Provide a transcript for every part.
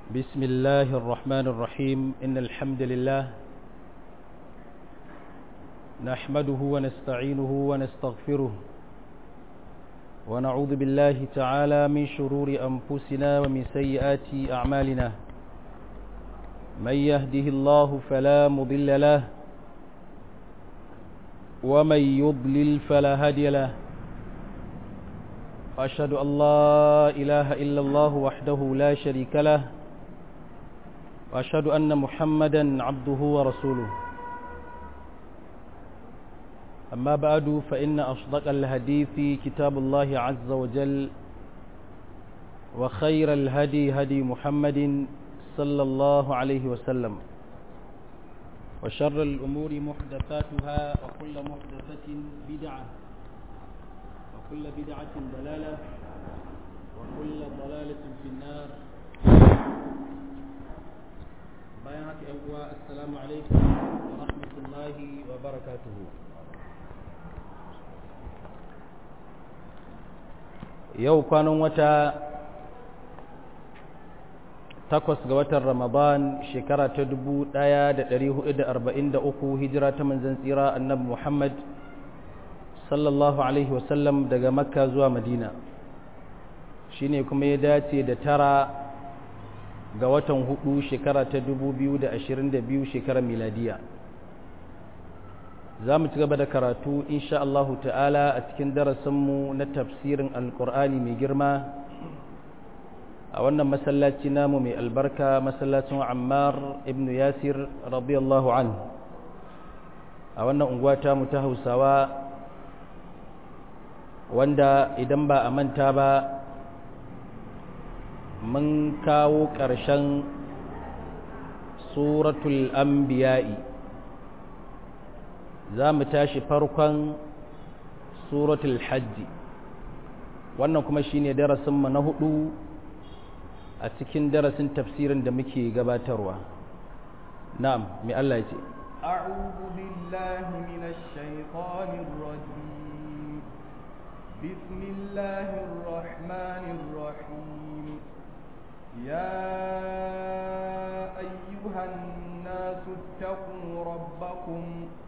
بسم الله الرحمن الرحيم إن الحمد لله نحمده ونستعينه ونستغفره ونعوذ بالله تعالى من شرور أنفسنا ومن سيئات أعمالنا من يهده الله فلا مضل له ومن يضلل فلا هادي له وأشهد أن لا إله إلا الله وحده لا شريك له وأشهد أن محمدا عبده ورسوله أما بعد فإن أصدق الحديث كتاب الله عز وجل وخير الهدي هدي محمد صلى الله عليه وسلم وشر الأمور محدثاتها وكل محدثة بدعة وكل بدعة ضلالة وكل ضلالة في النار بيانات أبواء السلام عليكم ورحمة الله وبركاته yau kwanan wata takwas ga watan ramadan shekara ta dubu ɗaya da ɗari hudu da arba'in da uku hijira ta manzan tsira annabi muhammad sallallahu alaihi wasallam daga makka zuwa madina shine kuma ya dace da tara ga watan hudu shekara ta dubu biyu da ashirin da biyu shekarar miladiya za mu ci gaba da karatu insha Allahu ta'ala a cikin darasinmu na tafsirin alkur'ani mai girma a wannan masallaci namu mai albarka masallacin ammar ibn yasir radiyallahu an a wannan unguwa ta mu ta hausawa wanda idan ba a manta ba mun kawo ƙarshen suratul anbiya'i za mu tashi farkon suratul hajji wannan kuma shine darasinmu na hudu a cikin darasin tafsirin da muke gabatarwa na'am mai Allah ce أعوذ بالله من الشيطان الرجيم بسم الله الرحمن الرحيم يا أيها الناس اتقوا ربكم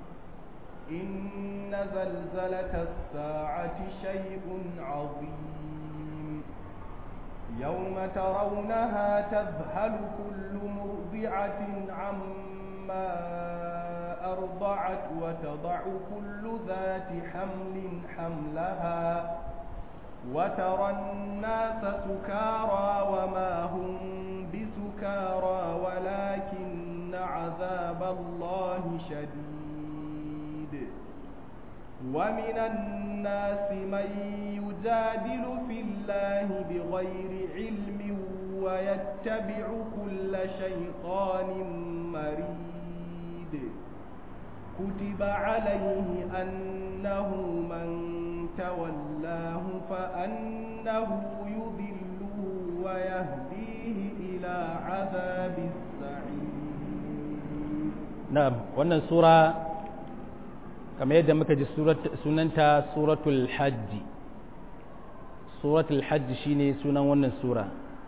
إن زلزلة الساعة شيء عظيم يوم ترونها تذهل كل مرضعة عما أرضعت وتضع كل ذات حمل حملها وترى الناس سكارى وما هم بسكارى ولكن عذاب الله شديد ومن الناس من يجادل في الله بغير علم ويتبع كل شيطان مريد كتب عليه أنه من تولاه فأنه يذله ويهديه إلى عذاب السعير نعم wannan sura kamar yadda muka ji sunanta suratul hajji suratul hajji shine sunan wannan sura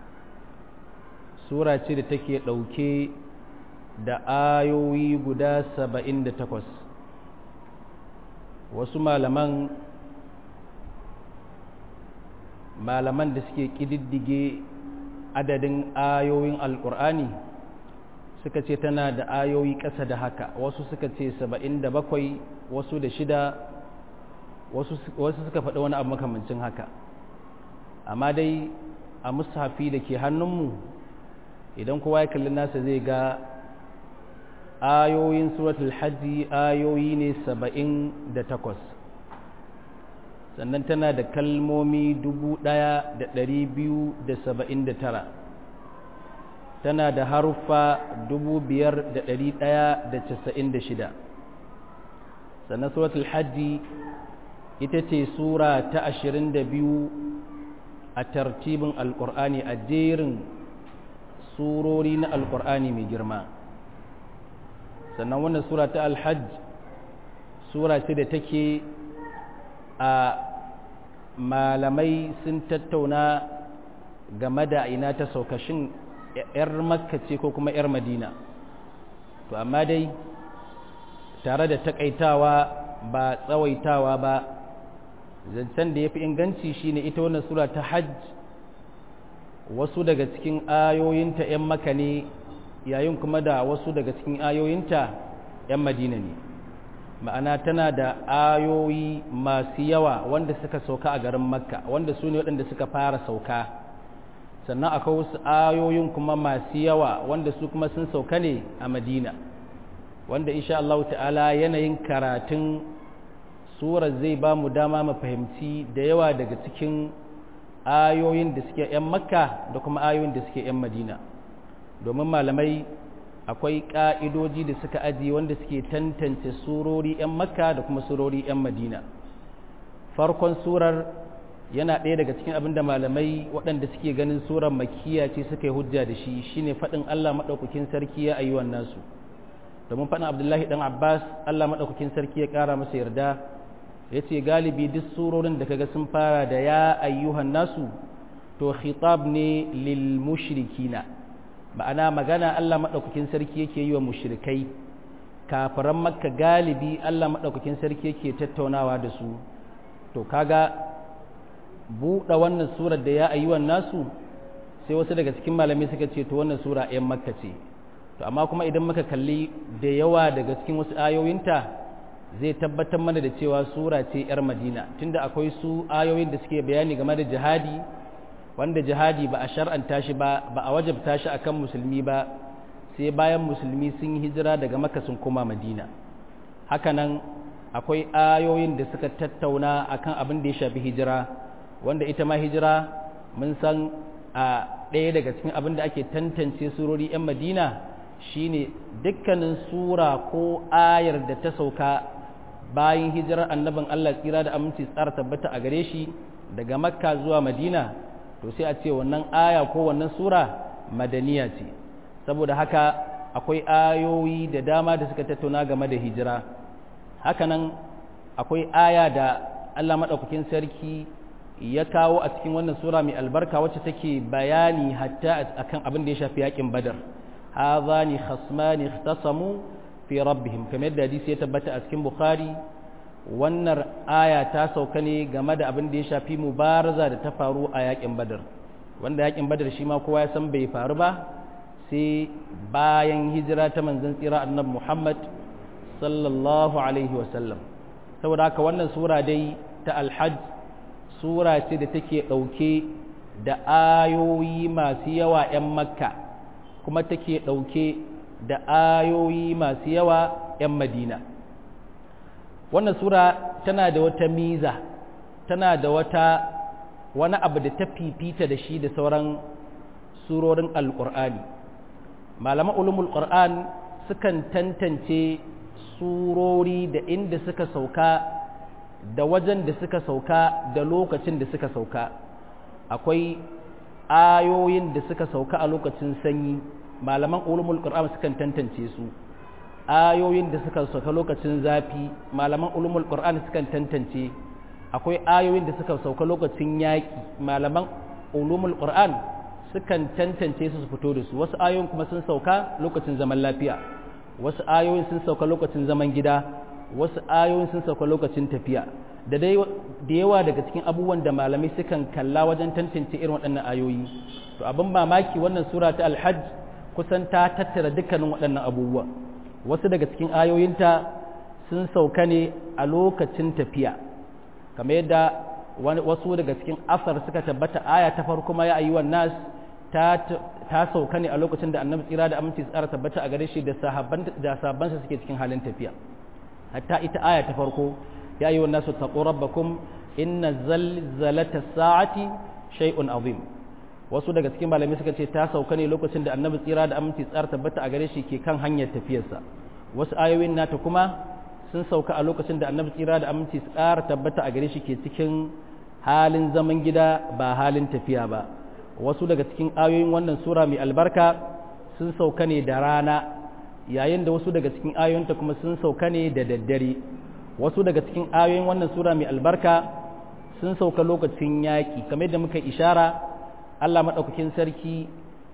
sura ce da take ɗauke da ayoyi guda saba'in da takwas wasu malaman malaman da suke ƙididdige adadin ayoyin alƙur'ani suka ce tana da ayoyi ƙasa da haka wasu suka ce saba'in da bakwai wasu da shida wasu suka faɗi wani abu makamancin haka amma dai a mushafi da ke hannunmu idan kowa ya kalli nasa zai ga ayoyin suratul hajji ayoyi ne saba'in da takwas sannan tana da kalmomi dubu ɗaya da ɗari biyu da saba'in da tara tana da haruffa dubu biyar da ɗari ɗaya da casa'in da shida sannan suratul hajji ita ce sura ta ashirin da biyu a tartibin alƙur'ani a jerin surori na alƙur'ani mai girma sannan wannan sura ta alhajj sura ce da take a malamai sun tattauna game da ina ta saukashin 'yar makka ce ko kuma 'yar madina to amma dai tare da takaitawa ba tsawaitawa ba zancen da ya fi inganci shine ita wannan sura ta hajj wasu daga cikin ayoyinta 'yan maka ne yayin kuma da wasu daga cikin ayoyinta 'yan madina ne ma'ana tana da ayoyi masu yawa wanda suka sauka a garin makka wanda su ne waɗanda suka fara sauka sannan akwai wasu ayoyin kuma masu yawa wanda su kuma sun sauka ne a madina wanda insha Allah ta'ala yanayin karatun surar zai ba mu dama mu fahimci da yawa daga cikin ayoyin da suke 'yan makka da kuma ayoyin da suke 'yan madina domin malamai akwai ƙa'idoji da suka ajiye wanda suke tantance surori 'yan makka da kuma surori 'yan madina farkon surar yana ɗaya daga cikin abin da malamai waɗanda suke ganin surar makiya ce suka yi hujja da shi shine faɗin allah maɗaukakin sarki ya ayyuan nasu domin faɗin abdullahi ɗan abbas allah maɗaukakin sarki ya ƙara masa yarda ya ce galibi duk surorin da kaga sun fara da ya ayyuhan nasu to khitab ne lil mushrikina ma'ana magana Allah maɗaukakin sarki yake yi wa mushrikai kafiran makka galibi Allah maɗaukakin sarki yake tattaunawa da su to kaga buɗe wannan surar da ya ayyuhan nasu sai wasu daga cikin malamai suka ce to wannan sura ɗayan makka ce to amma kuma idan muka kalli da yawa daga cikin wasu ayoyinta zai tabbatar mana da cewa sura ce 'yar madina tunda akwai su ayoyin da suke bayani game da jihadi wanda jihadi ba a shar'anta shi ba ba a wajabta shi akan musulmi ba sai bayan musulmi sun hijira daga maka sun koma madina hakanan akwai ayoyin da suka tattauna akan abin da ya shafi hijira wanda ita ma hijira mun san a ɗaya daga cikin abin da ake tantance surori 'yan madina shine dukkanin sura ko ayar da ta sauka bayan hijirar annabin Allah tsira da aminci tsara tabbata a gare shi daga makka zuwa madina to sai a ce wannan aya ko wannan sura madaniya ce saboda haka akwai ayoyi da dama da suka tattauna game da hijira hakanan akwai aya da Allah maɗaukakin sarki ya kawo a cikin wannan sura mai albarka wacce take bayani hatta akan abin da ya shafi yakin badar hadhani khasmani ikhtasamu fi rabbihim kamar yadda hadisi ya tabbata a cikin bukhari wannan aya ta sauka ne game da abin da ya shafi mubaraza da ta faru a yakin badar wanda yakin badar shi ma kowa ya san bai faru ba sai bayan hijira ta manzon tsira annabi muhammad sallallahu alaihi wasallam saboda haka wannan sura dai ta alhajj sura ce da take ɗauke da ayoyi masu yawa 'yan makka kuma take ɗauke da ayoyi masu yawa 'yan madina wannan sura tana da wata miza tana da wata wani abu da ta fifita da shi da sauran surorin alƙur'ani malaman ulumul ƙur'an sukan tantance surori da inda suka sauka da wajen da suka sauka da lokacin da suka sauka akwai ayoyin da suka sauka a lokacin sanyi malaman ulumul qur'an sukan tantance su ayoyin da suka sauka lokacin zafi malaman ulumul qur'an sukan tantance akwai ayoyin da suka sauka lokacin yaki malaman ulumul qur'an sukan tantance su su fito da su wasu ayoyin kuma sun sauka lokacin zaman lafiya wasu ayoyin sun sauka lokacin zaman gida wasu ayoyin sun sauka lokacin tafiya da dai da yawa daga cikin abubuwan da malamai sukan kalla wajen tantance irin waɗannan ayoyi to abin mamaki wannan sura ta alhajj kusan ta tattara dukkanin waɗannan abubuwa wasu daga cikin ayoyinta sun sauka ne a lokacin tafiya kamar yadda wasu daga cikin asar suka tabbata aya ta farko ma ya ayyuwan nas ta ta sauka ne a lokacin da annabi tsira da aminci tsara tabbata a gare shi da sahabban da sahabbansa suke cikin halin tafiya hatta ita aya ta farko ya yi wannan su taƙo rabbakum inna zalzalata sa'ati shay'un azim wasu daga cikin malamai suka ce ta sauka ne lokacin da annabi tsira da aminci tsara tabbata a gare shi ke kan hanyar tafiyarsa wasu ayoyin nata kuma sun sauka a lokacin da annabi tsira da aminci tsara tabbata a gare shi ke cikin halin zaman gida ba halin tafiya ba wasu daga cikin ayoyin wannan sura mai albarka sun sauka ne da rana yayin da wasu daga cikin ayoyinta kuma sun sauka ne da daddare wasu daga cikin ayoyin wannan sura mai albarka sun sauka lokacin yaƙi kamar yadda muka ishara Allah maɗaukakin sarki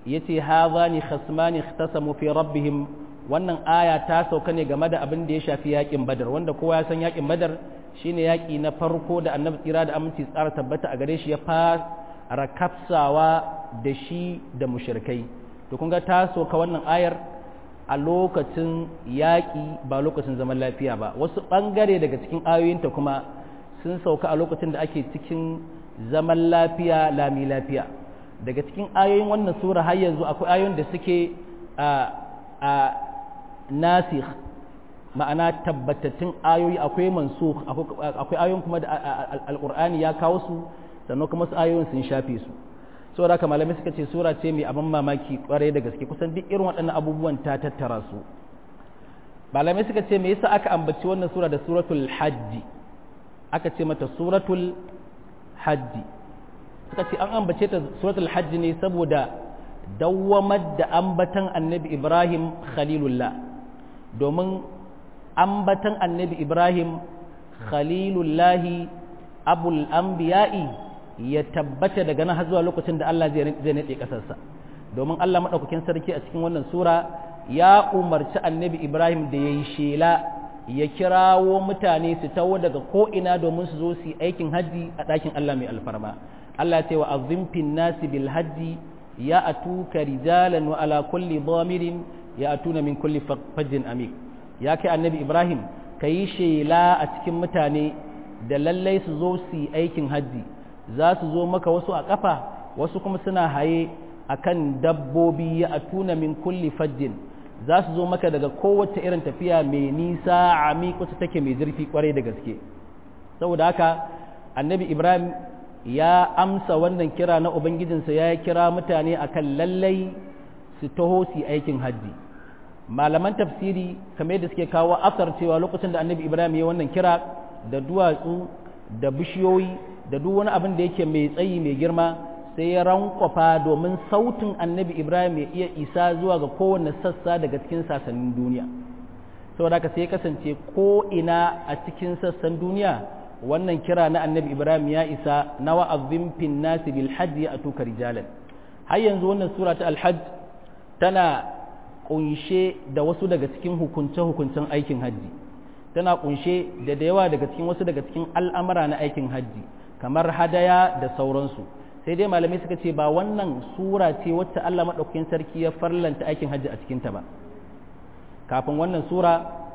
yace hadhani khasmani ikhtasamu fi rabbihim wannan aya ta sauka ne game da abin da ya shafi yakin badar wanda kowa ya san yakin badar shine yaki na farko da annabi tsira da aminci tsara tabbata a gare shi ya fara kafsawa da shi da mushrikai to kun ga ta sauka wannan ayar a lokacin yaƙi ba lokacin zaman lafiya ba wasu ɓangare daga cikin ayoyinta kuma sun sauka a lokacin da ake cikin zaman lafiya lami lafiya daga cikin ayoyin wannan sura har yanzu akwai ayoyin da suke a a nasikh ma'ana tabbatattun ayoyi akwai mansukh akwai ayoyin kuma da alqur'ani ya kawo su sannan kuma su ayoyin sun shafe su saboda haka malamai suka ce sura ce mai abin mamaki kwarai da gaske kusan duk irin waɗannan abubuwan ta tattara su malamai suka ce me yasa aka ambaci wannan sura da suratul hajji aka ce mata suratul hajji suka ce an ambace ta suratul hajji ne saboda dawwamar da ambatan annabi ibrahim khalilullah domin ambatan annabi ibrahim khalilullahi abul anbiya'i ya tabbata daga nan har zuwa lokacin da Allah zai naɗe ƙasarsa domin Allah maɗaukakin sarki a cikin wannan sura ya umarci annabi Ibrahim da ya yi shela ya kirawo mutane su tawo daga ko'ina domin su zo su yi aikin hajji a ɗakin Allah mai alfarma Allah ce wa azimfin nasi bil hajji ya atuka rijalan wa ala kulli dhamirin ya atuna min kulli fajjin amik ya kai annabi Ibrahim ka yi shela a cikin mutane da lallai su zo su yi aikin hajji za su zo maka wasu a ƙafa wasu kuma suna haye a kan dabbobi ya atuna min kulli fajjin za su zo maka daga kowace irin tafiya mai nisa a wacce take mai zurfi kwarai da gaske saboda haka annabi ibrahim ya amsa wannan kira na ubangijinsa ya kira mutane akan lallai su taho su aikin hajji malaman tafsiri kamar yadda suke kawo asar cewa lokacin da annabi ibrahim ya wannan kira da duwatsu da bishiyoyi da duk wani abin da yake mai tsayi mai girma sai ya rankwafa domin sautin annabi ibrahim ya iya isa zuwa ga kowane sassa daga cikin sassanin duniya saboda haka sai ya kasance ko ina a cikin sassan duniya wannan kira na annabi ibrahim ya isa na wa'azin fin nasi bil hajji a tuka rijalan har yanzu wannan sura ta alhajj tana kunshe da wasu daga cikin hukunce-hukuncen aikin hajji tana kunshe da da yawa daga cikin wasu daga cikin al'amura na aikin hajji kamar hadaya da sauransu sai dai malamai suka ce ba wannan sura ce wacce Allah maɗaukakin sarki ya farlanta aikin hajji a cikinta ba kafin wannan sura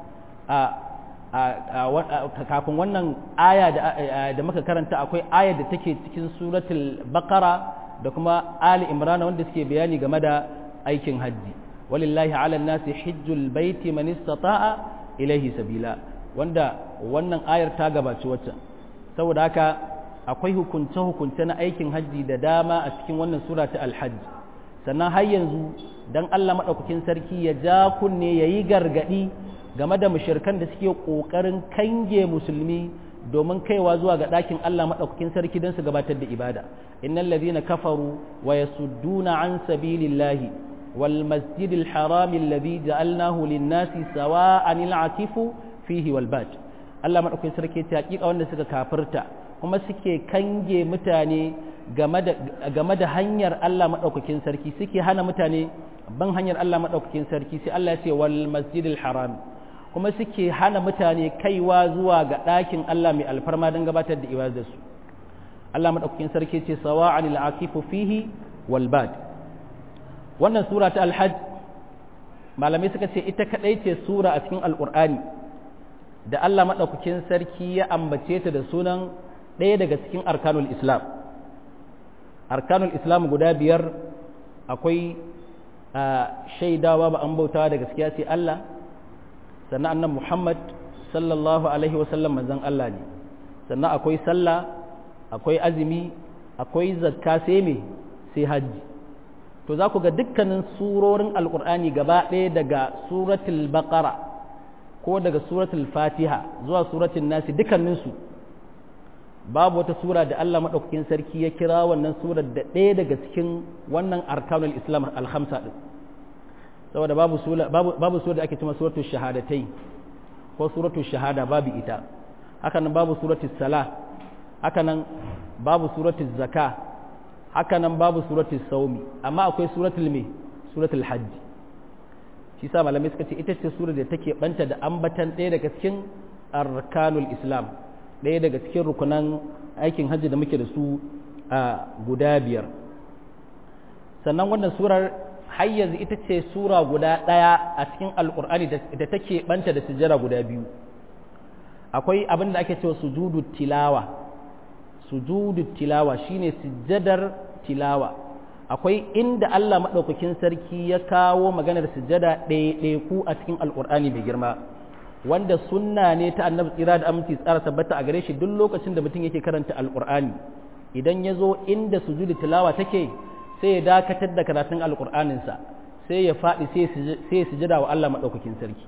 a kafin wannan aya da muka karanta akwai aya da take cikin suratul baqara da kuma ali imran wanda suke bayani game da aikin hajji walillahi ala nasi hijjul baiti man istata'a ilaihi sabila wanda wannan ayar ta gabaci waccan saboda haka akwai hukunce-hukunce na aikin hajji da dama a cikin wannan sura ta alhajj sannan har yanzu dan Allah maɗaukakin sarki ya ja kunne ya yi gargaɗi game da mushirkan da suke ƙoƙarin kange musulmi domin kaiwa zuwa ga ɗakin Allah maɗaukakin sarki don su gabatar da ibada innal ladhina kafaru wa yasudduna an sabilillahi wal masjidil harami alladhi ja'alnahu lin-nasi sawa'an al-atifu fihi wal bad Allah maɗaukakin sarki ta hakika wanda suka kafirta kuma suke kange mutane game da hanyar Allah maɗaukakin sarki suke hana mutane ban hanyar Allah maɗaukakin sarki sai Allah ya ce wal masjidil haram kuma suke hana mutane kaiwa zuwa ga ɗakin Allah mai alfarma don gabatar da ibadarsu Allah maɗaukakin sarki ce sawa'an al'akifu fihi wal bad wannan sura ta alhajj malamai suka ce ita kaɗai ce sura a cikin alƙur'ani da Allah maɗaukakin sarki ya ambace ta da sunan ɗaya daga cikin arkanul islam arkanul islam guda biyar akwai shaidawa ba an bautawa da gaskiya sai Allah sannan annan Muhammad sallallahu alaihi wasallam manzon Allah ne sannan akwai sallah akwai azumi akwai zakka sai me sai hajji to za ku ga dukkanin surorin alkur'ani gaba ɗaya daga suratul baqara ko daga suratul fatiha zuwa suratul nasi dukkaninsu babu wata sura da Allah maɗaukakin sarki ya kira wannan surar da ɗaya daga cikin wannan arkanul islam alhamsa ɗin saboda babu sura babu sura da ake cewa suratul shahadatai ko suratul shahada babu ita haka nan babu suratul salah haka nan babu suratul zaka haka nan babu suratul saumi amma akwai suratul me suratul hajji shi sa malamai suka ce ita ce sura da take banta da ambatan ɗaya daga cikin arkanul islam ɗaya daga cikin rukunan aikin hajji da muke da su a guda biyar sannan wannan surar har yanzu ita ce sura guda ɗaya a cikin alƙur'ani da take banta da sujjada guda biyu akwai abin da ake cewa sujudu tilawa sujudu tilawa shine sujjadar tilawa akwai inda Allah maɗaukakin sarki ya kawo maganar sujjada ɗaiɗaiku a cikin alƙur'ani mai girma wanda sunna ne ta annabi tsira da aminci tsara tabbata a gare shi duk lokacin da mutum yake karanta alƙur'ani idan ya zo inda sujudu tilawa take sai ya dakatar da karatun alƙur'aninsa sai ya faɗi sai ya sujjada wa Allah maɗaukakin sarki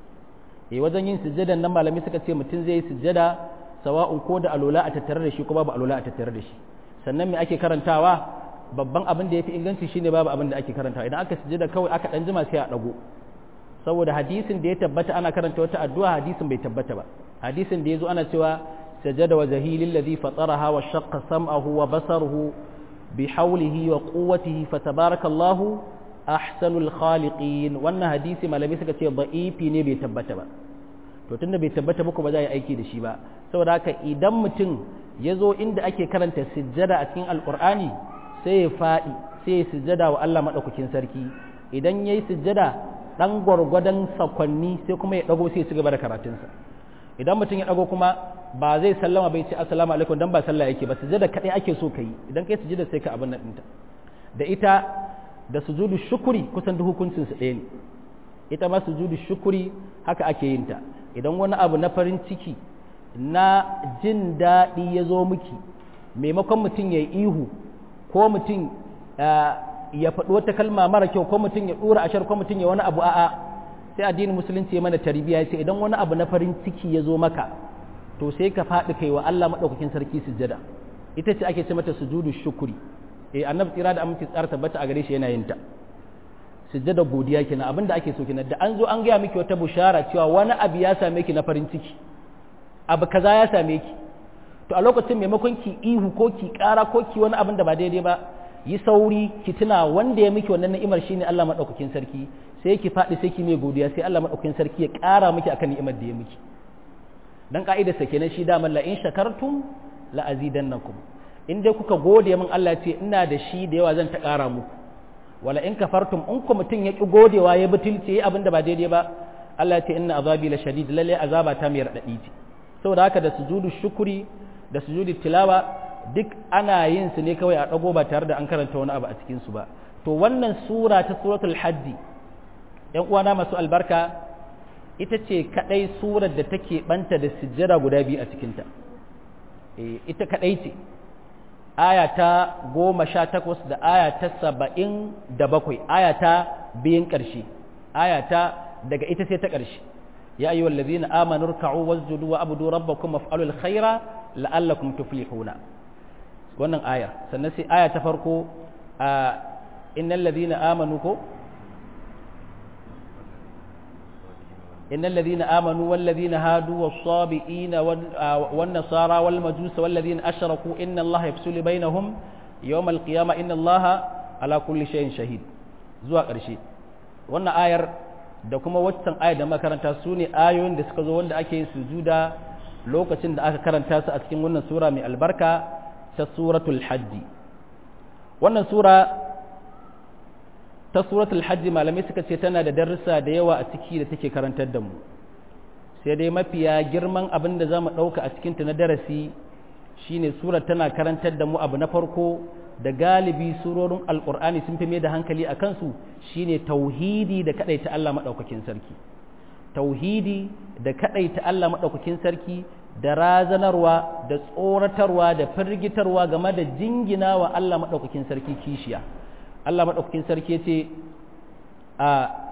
eh wajen yin sujjadan nan malami suka ce mutum zai yi sujjada sawa'un ko da alola a tattare da shi ko babu alola a tattare da shi sannan me ake karantawa babban abin da yafi inganci shine babu abin da ake karantawa idan aka sujjada kawai aka dan jima sai a dago saboda hadisin da ya tabbata ana karanta wata addu'a hadisin bai tabbata ba hadisin da yazo ana cewa sajada wa zahilil ladhi fataraha wa shaqqa sam'ahu wa basaruhu bi hawlihi wa quwwatihi fatabarakallahu ahsanul khaliqin wannan hadisi malami suka ce da'ifi ne bai tabbata ba to tunda bai tabbata muku ba za yi aiki da shi ba saboda haka idan mutum ya zo inda ake karanta sujjada a cikin alkur'ani sai ya faɗi sai ya sujjada wa Allah maɗaukakin sarki idan ya yi sujjada ɗan gwargwadon sakwanni sai kuma ya ɗago sai ya ci gaba da karatunsa idan mutum ya ɗago kuma ba zai sallama bai ce assalamu alaikum dan ba sallah yake ba sujjada kaɗai ake so ka yi idan kai sujjada sai ka abin nan ɗinta da ita da sujudu shukuri kusan duk hukuncin su ɗaya ne ita ma sujudu shukuri haka ake yin ta idan wani abu na farin ciki na jin daɗi ya zo miki maimakon mutum ya yi ihu ko mutum ya faɗi wata kalma mara kyau ko mutum ya ɗora ashar ko mutum ya wani abu a'a sai addinin musulunci ya mana tarbiyya ya ce idan wani abu na farin ciki ya zo maka to sai ka faɗi kai wa Allah maɗaukakin sarki sujjada ita ce ake ce mata sujudu shukuri eh annabi tsira da aminci tsara tabbata a gare shi yana yin ta sujjada godiya kenan abinda ake so kenan da an zo an gaya miki wata bushara cewa wani abu ya same ki na farin ciki abu kaza ya same ki to a lokacin maimakon ki ihu ko ki kara ko ki wani abin da ba daidai ba yi sauri ki tuna wanda ya miki wannan ni'imar shine Allah madaukakin sarki sai ki faɗi sai ki mai godiya sai Allah madaukakin sarki ya ƙara miki akan ni'imar da ya miki dan ka'idar sa kenan shi da la in shakartum la azidannakum in dai kuka gode min Allah ya ce ina da shi da yawa zan ta ƙara muku wala in kafartum in ku mutum ya ki godewa ya butulce abin da ba daidai ba Allah ya ce inna azabi la shadid lalle azaba ta mai radadi ce saboda haka da sujudu shukuri da sujudu tilawa duk ana yin su ne kawai a dago ba tare da an karanta wani abu a cikin su ba to wannan sura ta suratul hajji yan uwana masu albarka ita ce kadai surar da take banta da sujjada guda biyu a cikinta eh ita kadai ce aya ta goma sha takwas da aya ta saba'in da bakwai aya ta biyun ƙarshe aya ta daga ita sai ta ƙarshe ya ayyuha allazina amanu ruk'u wasjudu wa abudu rabbakum waf'alul khaira la'allakum tuflihuna wannan ayar sannan sai aya ta farko a innal ladina amanu ko إن الذين آمنوا والذين هادوا والصابئين والنصارى والمجوس والذين أشركوا إن الله يفصل بينهم يوم القيامة إن الله على كل شيء شهيد زوا قرشي wannan ayar da kuma waccan ayar da makaranta su ne ayoyin da suka zo wanda ake yin sujuda lokacin da aka karanta su a cikin wannan sura mai albarka ta suratul hajji wannan sura ta suratul hajji malamai suka ce tana da darussa da yawa a ciki da take karantar da mu sai dai mafiya girman abin da za mu ɗauka a cikinta na darasi shine surar tana karantar da mu abu na farko da galibi surorin alƙur'ani sun fi mai da hankali a kansu shine tauhidi da kaɗaita Allah maɗaukakin sarki tauhidi da kaɗaita Allah maɗaukakin sarki da razanarwa da tsoratarwa da firgitarwa game da jingina wa Allah maɗaukakin sarki kishiya Allah maɗaukakin sarki ce a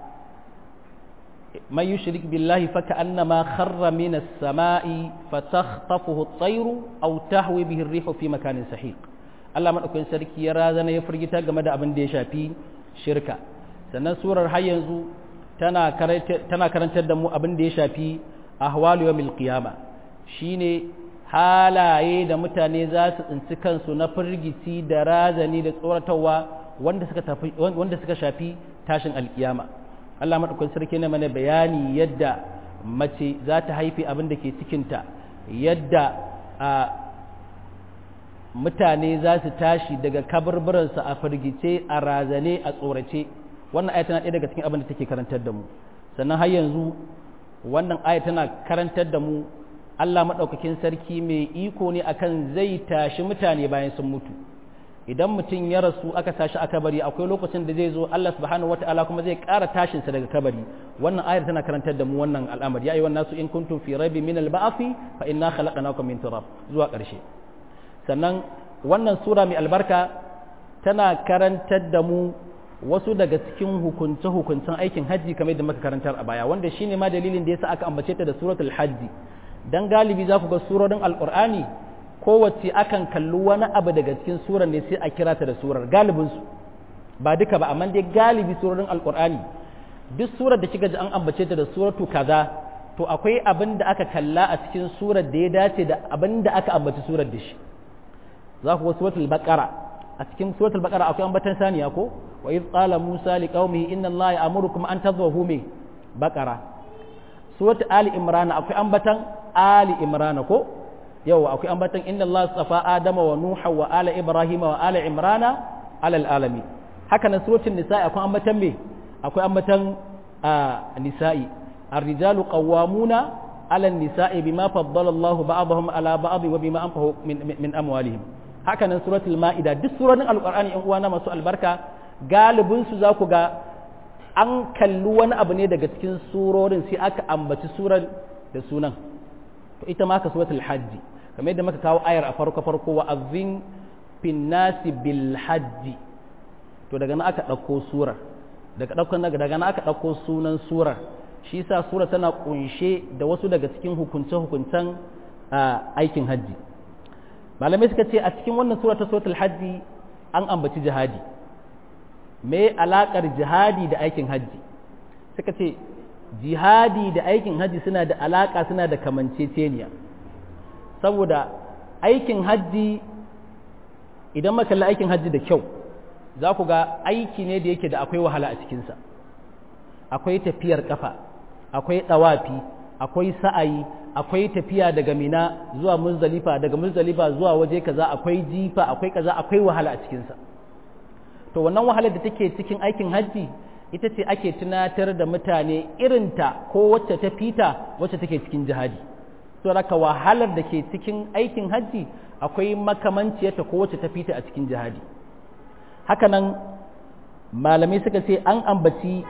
man yushrik billahi faka annama kharra min as-sama'i fatakhtafuhu at-tayru aw tahwi bihi ar-rihu fi makanin sahiq Allah maɗaukakin sarki ya razana ya firgita game da abin da ya shafi shirka sannan surar har yanzu tana tana karantar da mu abin da ya shafi ahwalu yawmil qiyama shine halaye da mutane za su tsinci kansu na firgici da razani da tsoratarwa wanda suka tafi wanda suka shafi tashin alkiyama Allah madaukakin sarki ne mana bayani yadda mace za ta haifi abin da ke cikinta yadda a mutane za su tashi daga kaburburansu a firgice a razane a tsorace wannan aya tana ɗaya daga cikin abin da take karantar da mu sannan har yanzu wannan aya tana karantar da mu Allah maɗaukakin sarki mai iko ne akan zai tashi mutane bayan sun mutu idan mutum ya rasu aka tashi a kabari akwai lokacin da zai zo Allah subhanahu wata'ala kuma zai ƙara tashinsa daga kabari wannan ayar tana karantar da mu wannan al'amari ya yi wannan su in kuntum fi raibi min al-ba'thi fa inna khalaqnakum min turab zuwa ƙarshe sannan wannan sura mai albarka tana karantar da mu wasu daga cikin hukunce-hukuncen aikin hajji kamar da muka karantar a baya wanda shine ma dalilin da yasa aka ambace ta da suratul hajji dan galibi za ku ga surorin alqur'ani kowace akan kalli wani abu daga cikin surar ne sai a kira ta da surar galibin su ba duka ba amma dai galibi surorin alqur'ani duk surar da kika ji an ambace ta da suratu kaza to akwai abin da aka kalla a cikin surar da ya dace da abin da aka ambaci surar da shi za ku ga suratul baqara a cikin suratul baqara akwai ambatan saniya ko wa idh qala musa liqaumihi inna allaha ya'murukum an tadhbahu mi baqara suratul ali imran akwai ambatan ali imran ko yau akwai ambatan inna allaha safa adama wa nuha wa ala ibrahima wa ala imrana ala alalami haka nan suratul nisa akwai ambatan me akwai ambatan nisa'i الرجال قوامون على النساء بما فضل الله بعضهم على بعض وبما أنفقوا من, من أموالهم haka nan suratul ma'ida duk surorin alqur'ani in uwana masu albarka galibin su za ku ga an kalli wani abu ne daga cikin surorin sai aka ambaci surar da sunan to ita ma ka suratul hajji kamar yadda muka kawo ayar a farko farko wa azin fin nasi bil hajji to daga nan aka ɗauko surar daga ɗauko daga nan aka ɗauko sunan surar shi yasa sura tana kunshe da wasu daga cikin hukunce-hukuncen aikin hajji malamai suka ce a cikin wannan sura ta suratul hajji an ambaci jihadi me alakar jihadi da aikin hajji suka ce jihadi da aikin hajji suna da alaka suna da kamanceceniya saboda aikin hajji idan makalla aikin hajji da kyau za ku ga aiki ne da yake da akwai wahala a cikinsa akwai tafiyar kafa akwai ɗawafi akwai sa'ayi akwai tafiya daga mina zuwa muzdalifa daga muzdalifa zuwa waje kaza akwai jifa akwai kaza akwai wahala a cikinsa to wannan wahalar da take cikin aikin hajji ita ce ake tunatar da mutane irinta ko wacce ta fita wacce take cikin jihadi to raka wahalar da ke cikin aikin hajji akwai makamanciyarta ko wacce ta fita a cikin jihadi hakanan malamai suka ce an ambaci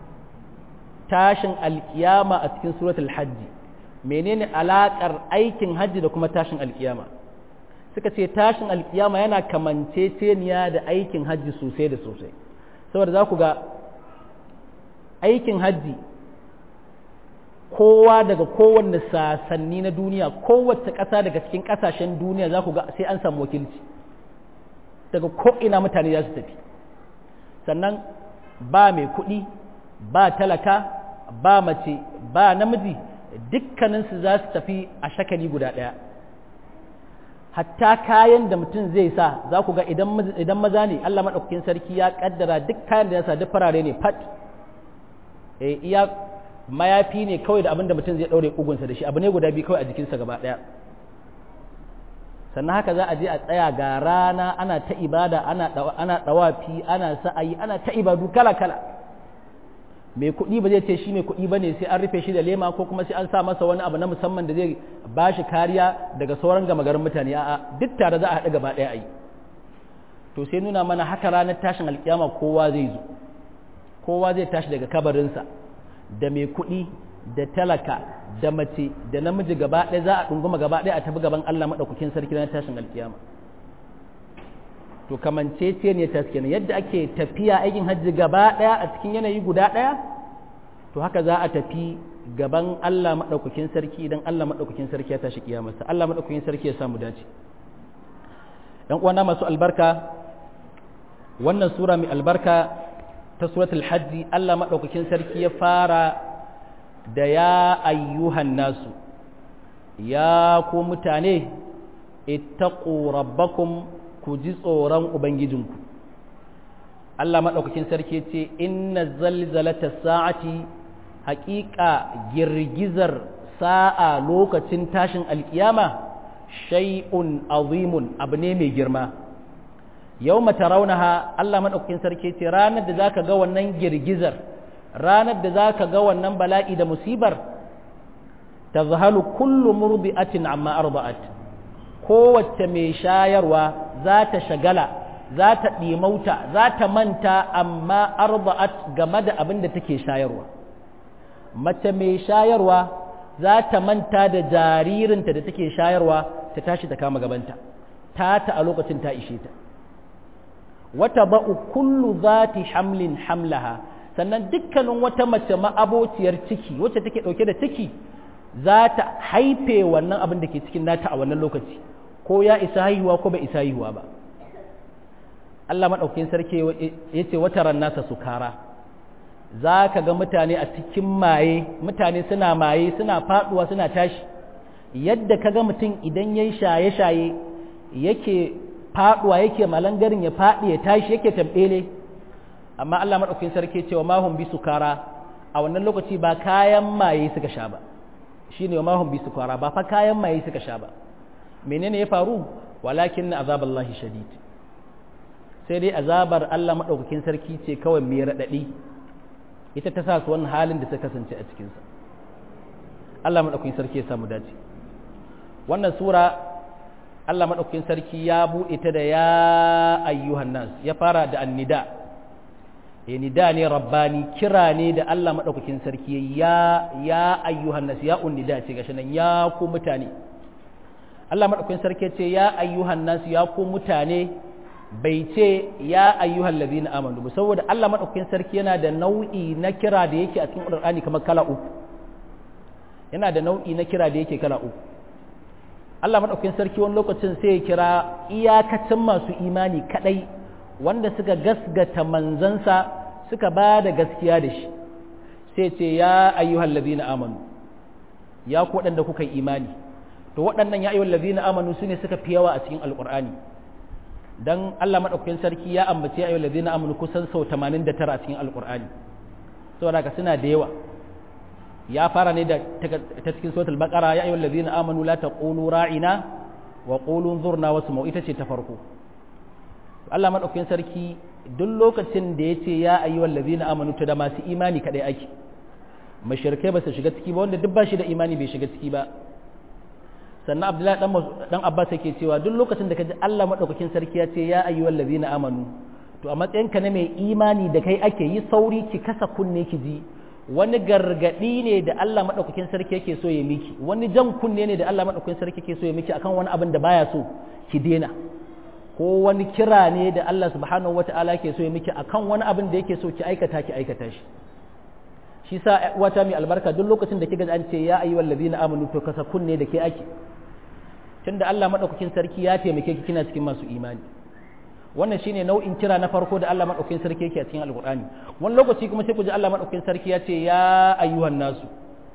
tashin alkiyama a cikin suratul hajji menene alakar aikin hajji da kuma tashin alkiyama suka ce tashin alkiyama yana kamanceceniya da aikin hajji sosai da sosai saboda za ku ga aikin hajji kowa daga kowanne sasanni na duniya kowace ƙasa daga cikin ƙasashen duniya za ku ga sai an samu wakilci daga ko'ina mutane za su tafi sannan ba mai kuɗi ba talaka ba mace ba namiji dukkaninsu za su tafi a shakali guda ɗaya hatta kayan da mutum zai sa za ku ga idan maza ne Allah maɗaukakin sarki ya ƙaddara duk kayan da ya sa duk farare ne fat e iya mayafi ne kawai da abin da mutum zai ɗaure ƙugunsa da shi abu ne guda biyu kawai a jikinsa gaba ɗaya sannan haka za a je a tsaya ga rana ana ta ibada ana ɗawafi ana sa'ayi ana ta ibadu kala kala mai kuɗi ba zai ce shi mai kuɗi ba ne sai an rufe shi da lema ko kuma sai an sa masa wani abu na musamman da zai ba shi kariya daga sauran gama garin mutane a'a duk tare za a haɗu gaba ɗaya a yi to sai nuna mana haka ranar tashin alƙiyama kowa zai zo kowa zai tashi daga kabarinsa da mai kuɗi da talaka da mace da namiji gaba ɗaya za a ɗunguma gaba ɗaya a tafi gaban Allah maɗaukakin sarki ranar tashin alƙiyama to kamancece ne ta kenan yadda ake tafiya aikin hajji gaba ɗaya a cikin yanayi guda ɗaya to haka za a tafi gaban Allah maɗaukakin sarki idan Allah maɗaukakin sarki ya tashi kiyamarsa Allah maɗaukakin sarki ya samu dace ɗan uwana masu albarka wannan sura mai albarka ta suratul hajji Allah maɗaukakin sarki ya fara da ya ayyuhan nasu ya ku mutane ittaqu rabbakum ku ji tsoron ubangijinku Allah maɗaukakin sarki ce inna zalzalata sa'ati haƙiƙa girgizar sa'a lokacin tashin alƙiyama shay'un azimun abu ne mai girma yau mata raunaha Allah maɗaukakin sarki ce ranar da za ka ga wannan girgizar ranar da za ka ga wannan bala'i da musibar ta zahalu kullu murbi'atin amma arba'at kowace mai shayarwa za ta shagala za ta ɗimauta za ta manta amma arba'at game da abin da take shayarwa mace mai shayarwa za ta manta da jaririnta da take shayarwa ta tashi ta kama gabanta ta ta a lokacin ta ishe ta wata ba'u kullu zati hamlin hamlaha sannan dukkanin wata mace ma'abociyar ciki wacce take ɗauke da ciki za ta haife wannan abin da ke cikin nata a wannan lokaci ko ya isa haihuwa ko bai isa haihuwa ba Allah maɗaukin sarki ya ce wata nasa sukara za ka ga mutane a cikin maye mutane suna maye suna faɗuwa suna tashi yadda ka ga mutum idan ya yi shaye-shaye yake faɗuwa yake malangarin ya faɗi ya tashi yake tambele amma Allah maɗaukin sarki cewa mahun bi sukara a wannan lokaci ba kayan maye suka sha ba shi ne mahun bi sukara ba fa kayan maye suka sha ba menene ya faru walakin na azaballahi shadid sai dai azabar Allah maɗaukakin sarki ce kawai mai raɗaɗi ita ta sa su wannan halin da suka kasance a cikinsa Allah maɗaukakin sarki ya samu dace wannan sura Allah maɗaukakin sarki ya buɗe ta da ya ayyuhan nas ya fara da annida ya nida ne rabbani kira ne da Allah maɗaukakin sarki ya ya ayyuhan nas ya unnida ce gashi nan ya ku mutane Allah maɗaukakin sarki ce ya ayyuhan nas ya ku mutane bai ce ya ayyuhal ladina amanu ba saboda Allah madaukakin sarki yana da nau'i na kira da yake a cikin Qur'ani kamar kala uku yana da nau'i na kira da yake kala uku Allah madaukakin sarki wani lokacin sai ya kira iyakacin masu imani kadai wanda suka gasgata manzansa suka ba da gaskiya da shi sai ce ya ayyuhal ladina amanu ya ku waɗanda kuka yi imani to waɗannan ya ayyuhal ladina amanu sune suka fi yawa a cikin alqur'ani dan Allah madaukakin sarki ya ambace ayyul ladina amanu kusan sau 89 a cikin alqur'ani saboda ka suna da yawa ya fara ne da ta cikin suratul baqara ya ayyul ladina amanu la taqulu ra'ina wa qulu zurna wasma'u ita ce ta farko Allah madaukakin sarki duk lokacin da yace ya ayyul ladina amanu to da masu imani kadai ake mashirkai ba su shiga ciki ba wanda duk ba shi da imani bai shiga ciki ba sannan abdullahi dan abbas yake cewa duk lokacin da ka ji Allah madaukakin sarki ya ce ya ayyuhal ladzina amanu to a matsayin ka na mai imani da kai ake yi sauri ki kasa kunne ki ji wani gargadi ne da Allah madaukakin sarki yake so ya miki wani jan kunne ne da Allah madaukakin sarki yake so ya miki akan wani abin da baya so ki dena ko wani kira ne da Allah subhanahu wataala yake so ya miki akan wani abin da yake so ki aikata ki aikata shi shi sa wata mai albarka duk lokacin da kika an ce ya ayyuhal ladina amanu to kasa kunne da ke ake tunda Allah madaukakin sarki ya taimake ki kina cikin masu imani wannan shine nau'in kira na farko da Allah madaukakin sarki yake a cikin alqur'ani wani lokaci kuma sai ku ji Allah madaukakin sarki ya ce ya ayyuhan nasu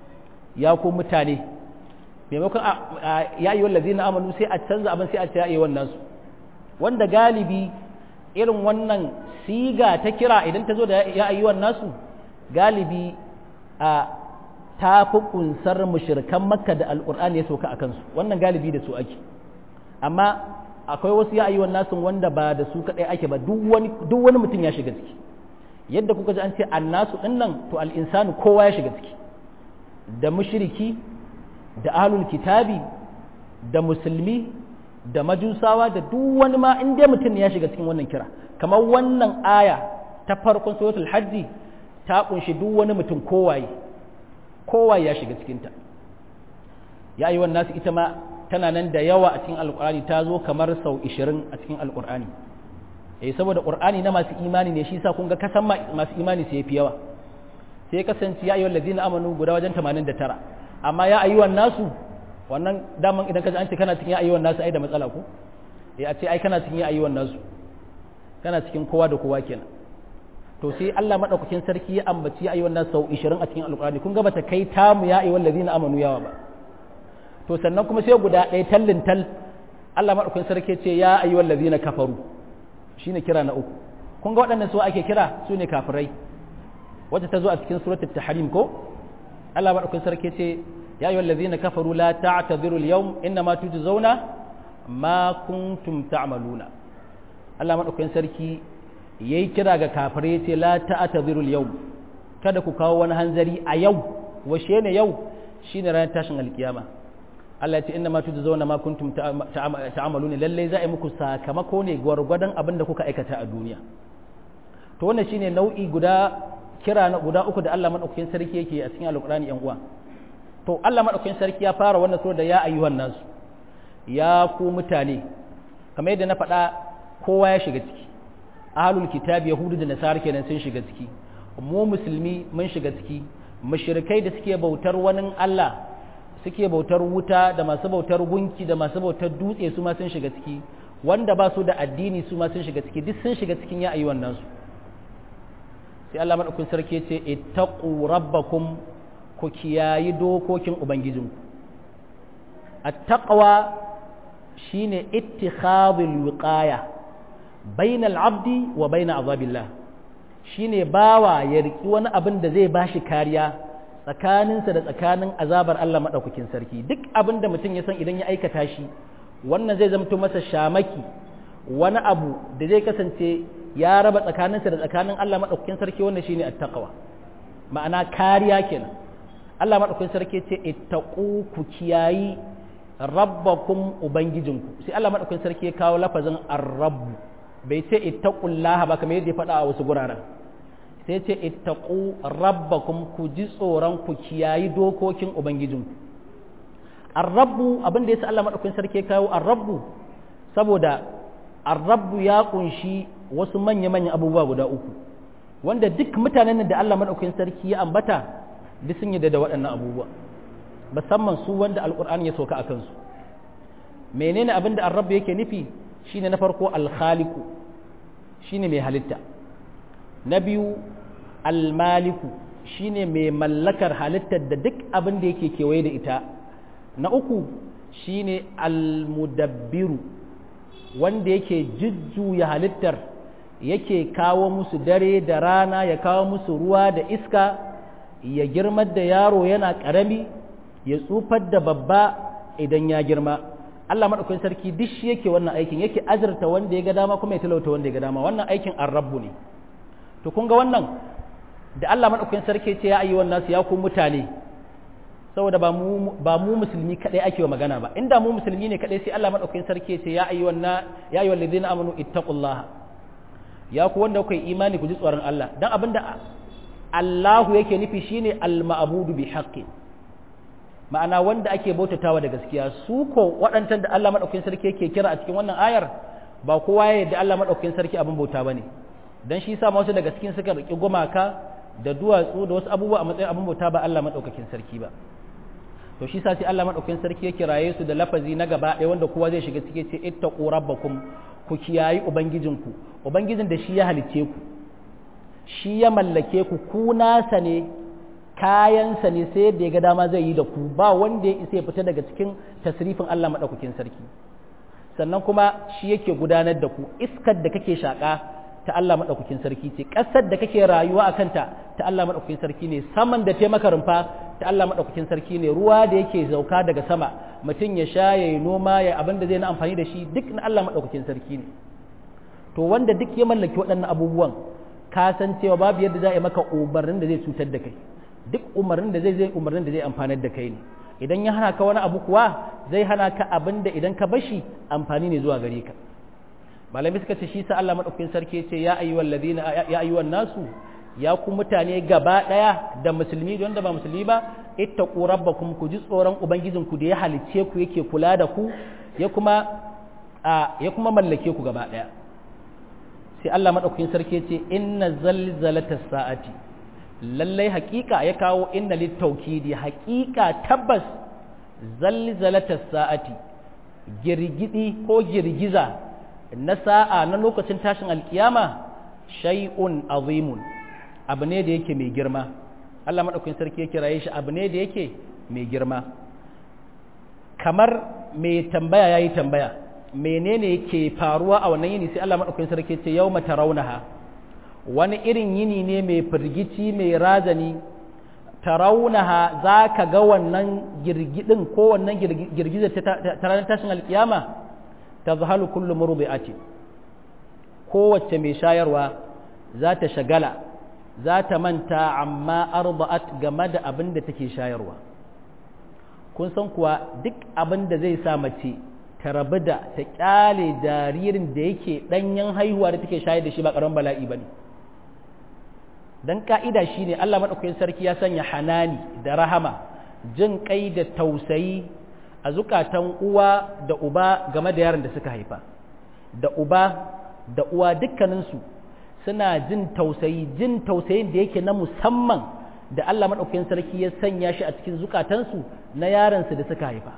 ya ku mutane maimakon ya ayyuhal ladina amanu sai a canza abin sai a ce ya ayyuhan nasu wanda galibi irin wannan siga ta kira idan ta zo da ya ayyuhan nasu galibi a ta fi kunsar mushirkan makka da alƙur'ani ya sauka a kansu wannan galibi da su ake amma akwai wasu ya ayyuwan nasu wanda ba da su kaɗai ake ba duk wani mutum ya shiga ciki yadda kuka ji an ce annasu ɗin nan to al'insanu kowa ya shiga ciki da mushriki da ahlul kitabi da musulmi da majusawa da duk wani ma in dai mutum ya shiga cikin wannan kira kamar wannan aya ta farkon suratul hajji ta kunshi duk wani mutum kowaye kowaye ya shiga cikinta ya yi wannan nasu ita ma tana nan da yawa a cikin alkur'ani ta zo kamar sau 20 a cikin alkur'ani eh saboda qur'ani na masu imani ne shi yasa kun ga kasan masu imani sai yafi yawa sai kasance ya ayyuhal ladina amanu guda wajen 89 amma ya ayyuhan nasu wannan daman idan ka ji an ce kana cikin ya ayyuhan nasu ai da matsala ko eh a ce ai kana cikin ya ayyuhan nasu kana cikin kowa da kowa kenan to sai Allah madaukakin sarki ya ambaci ya ayyuhan nasu sau 20 a cikin alqur'ani kun ga bata kai tamu ya ayyuhal ladina amanu yawa ba to sannan kuma sai guda ɗaya tallin tal Allah madaukakin sarki ce ya ayyuhal ladina kafaru shine kira na uku kun ga waɗannan su ake kira su ne kafirai wacce ta zo a cikin suratul tahrim ko Allah madaukakin sarki ce ya ayyuhal ladina kafaru la ta'tadhiru al-yawm inma tujzauna ma kuntum ta'maluna Allah madaukakin sarki yayi kira ga kafirai ce la ta'tadhiru al-yawm kada ku kawo wani hanzari a yau washe ne yau shine ranar tashin alkiyama Allah ya ce inna ma tujzauna ma kuntum ta'maluna lalle za a yi muku sakamako ne gwargwadon abin da kuka aikata a duniya to wannan shine nau'i guda kira na guda uku da Allah madaukakin sarki yake a cikin alqur'ani yan uwa to Allah madaukakin sarki ya fara wannan sura da ya ayyuhan nasu ya ku mutane kamar yadda na faɗa kowa ya shiga ciki ahlul kitab yahudu da nasara kenan sun shiga ciki mu musulmi mun shiga ciki mushrikai da suke bautar wani Allah suke bautar wuta da masu bautar gunki da masu bautar dutse su ma sun shiga ciki wanda ba su da addini su ma sun shiga ciki duk sun shiga cikin ya ayyuhan nasu sai Allah madaukakin sarki ya ce ittaqu rabbakum ku kiyayi dokokin ubangijinku at-taqwa shine ittikhadul wiqaya bainal abdi wa bain azabillah shine bawa ya riki wani abin da zai bashi kariya tsakaninsa da tsakanin azabar Allah madaukakin sarki duk abin da mutum ya san idan ya aikata shi wannan zai zamto masa shamaki wani abu da zai kasance ya raba tsakaninsa da tsakanin Allah madaukakin sarki wannan shine at-taqwa ma'ana kariya kenan Allah madaukakin sarki ce ittaqu ku kiyayi rabbakum ubangijinku sai Allah madaukakin sarki ya kawo lafazin ar-rabb bai ce ittaqullaha ba kamar yadda ya faɗa a wasu guraren sai ce ittaqu rabbakum ku ji tsoron ku kiyayi dokokin ubangijinku ar-rabbu abin da yasa Allah madaukakin sarki ya kawo ar-rabbu saboda ar-rabbu ya kunshi wasu manya-manyan abubuwa guda uku wanda duk mutanen da Allah madaukakin sarki ya ambata duk sun yi da waɗannan abubuwa musamman su wanda alkur'ani ya sauka a kansu menene abin da arrabu yake nufi shine na farko alkhaliku shine mai halitta na biyu almaliku shine mai mallakar halittar da duk abin da yake kewaye da ita na uku shine almudabbiru wanda yake jujjuya halittar yake kawo musu dare da rana ya kawo musu ruwa da iska ya girmar da yaro yana ƙarami ya tsufar da babba idan ya girma Allah maɗaukakin sarki duk shi yake wannan aikin yake azurta wanda ya ga dama kuma ya talauta wanda ya ga dama wannan aikin arrabu ne to kun ga wannan da Allah maɗaukakin sarki ce ya ayi wannan su ya ku mutane saboda ba mu ba mu musulmi kadai ake wa magana ba inda mu musulmi ne kadai sai Allah maɗaukakin sarki ce ya ayi wannan ya ayi walladina amanu ittaqullaha ya ku wanda kuka yi imani ku ji tsoron Allah dan abinda Allahu yake nufi shine al-ma'budu bi haqqin ma'ana wanda ake bautatawa da gaskiya su ko waɗancan da Allah maɗaukakin sarki yake kira a cikin wannan ayar ba kowa ya yadda Allah maɗaukakin sarki abin bauta bane dan shi sa wasu daga cikin suka riki gumaka da duwatsu da wasu abubuwa a matsayin abin bauta ba Allah maɗaukakin sarki ba to shi sa sai Allah maɗaukakin sarki ya kiraye su da lafazi na gaba ɗaya wanda kowa zai shiga cike ce ittaqu rabbakum ku kiyayi ubangijinku ubangijin da shi ya halicce ku shi ya mallake ku ku nasa ne kayansa ne sai yadda ya ga dama zai yi da ku ba wanda ya isa ya fita daga cikin tasrifin Allah maɗaukakin sarki sannan kuma shi yake gudanar da ku iskar da kake shaƙa ta Allah maɗaukakin sarki ce ƙasar da kake rayuwa a kanta ta Allah maɗaukakin sarki ne saman da taimaka rumfa ta Allah maɗaukakin sarki ne ruwa da yake zauka daga sama mutum ya sha ya yi noma ya abin da zai na amfani da shi duk na Allah maɗaukakin sarki ne to wanda duk ya mallaki waɗannan abubuwan ka san cewa babu yadda za a yi maka umarnin da zai cutar da kai duk umarnin da zai zai umarnin da zai amfanar da kai ne idan ya hana ka wani abu kuwa zai hana ka abin da idan ka bashi amfani ne zuwa gare ka malami suka ce shi sa Allah madaukakin sarki ce ya ayyuhal ladina ya ayyuhan nasu ya ku mutane gaba daya da musulmi da wanda ba musulmi ba ittaqu rabbakum ku ji tsoron ubangijin ku da ya halicce ku yake kula da ku ya kuma ya kuma mallake ku gaba daya sai Allah madaukakin sarki ce inna zalzalatas sa'ati lallai haƙiƙa ya kawo inna littaukidi haƙiƙa tabbas zalzalatas sa'ati girgidi ko girgiza na sa'a na lokacin tashin alkiyama shay'un azimun abu ne da yake mai girma Allah madaukakin sarki ya kiraye shi abu ne da yake mai girma kamar mai tambaya yayi tambaya menene ke faruwa a wannan yini sai Allah madaukakin sarki ce yawma tarawunaha wani irin yini ne mai firgici mai razani tarawunaha zaka ga wannan girgidin ko wannan girgizar ta ranar tashin alkiyama tazhalu kullu murdi'ati kowace mai shayarwa za ta shagala za ta manta amma arba'at game da abin da take shayarwa kun san kuwa duk abin da zai sa mace ta rabu da ta kyale jaririn da yake danyen haihuwa da take shayar da shi ba karamin bala'i bane dan ka'ida shine Allah madaukakin sarki ya sanya hanani da rahama jin kai da tausayi a zukatan uwa da uba game da yaron da suka haifa da uba da uwa dukkaninsu suna jin tausayi jin tausayin da yake na musamman da Allah maɗaukakin sarki ya sanya shi a cikin zukatansu na yaransu da suka haifa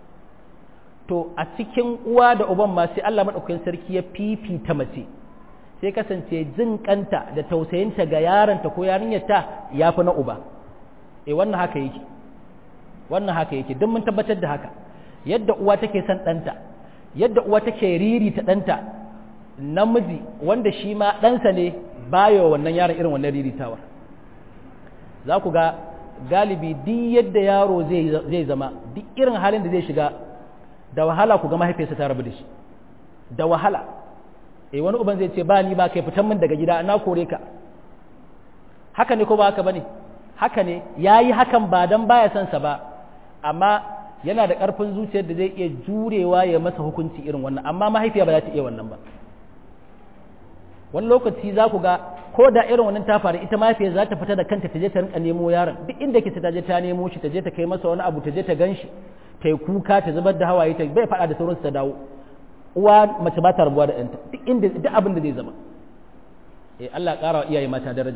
to a cikin uwa da uban ma sai Allah maɗaukakin sarki ya fifita mace sai kasance jin kanta da tausayinta ga yaranta ko yarinyarta ya fi na uba eh wannan haka yake wannan haka yake don mun tabbatar da haka yadda uwa take son ɗanta yadda uwa take riri ta ɗanta namiji wanda shi ma ɗansa ne bayo wannan yaron irin wannan riritawar za ku ga galibi duk yadda yaro zai zama duk irin halin da zai shiga da wahala ku ga mahaifiyarsa ta rabu da shi da wahala eh wani uban zai ce ba ni ba kai fitan min daga gida na kore ka haka ne ko ba haka bane haka ne yayi hakan ba dan baya son sa ba amma yana da ƙarfin zuciyar da zai iya jurewa ya masa hukunci irin wannan amma mahaifiya ba za ta iya wannan ba wani lokaci za ku ga ko da irin wannan ta faru ita mahaifiyar za ta fita da kanta ta je ta rinka nemo yaron duk inda ke ta je ta nemo shi ta je ta kai masa wani abu ta je ta ganshi ta yi kuka ta zubar da hawaye ta bai faɗa da sauransu ta dawo uwa mace ba ta rabuwa da ɗanta duk inda duk abin da zai zama eh Allah ƙara wa iyaye mata daraja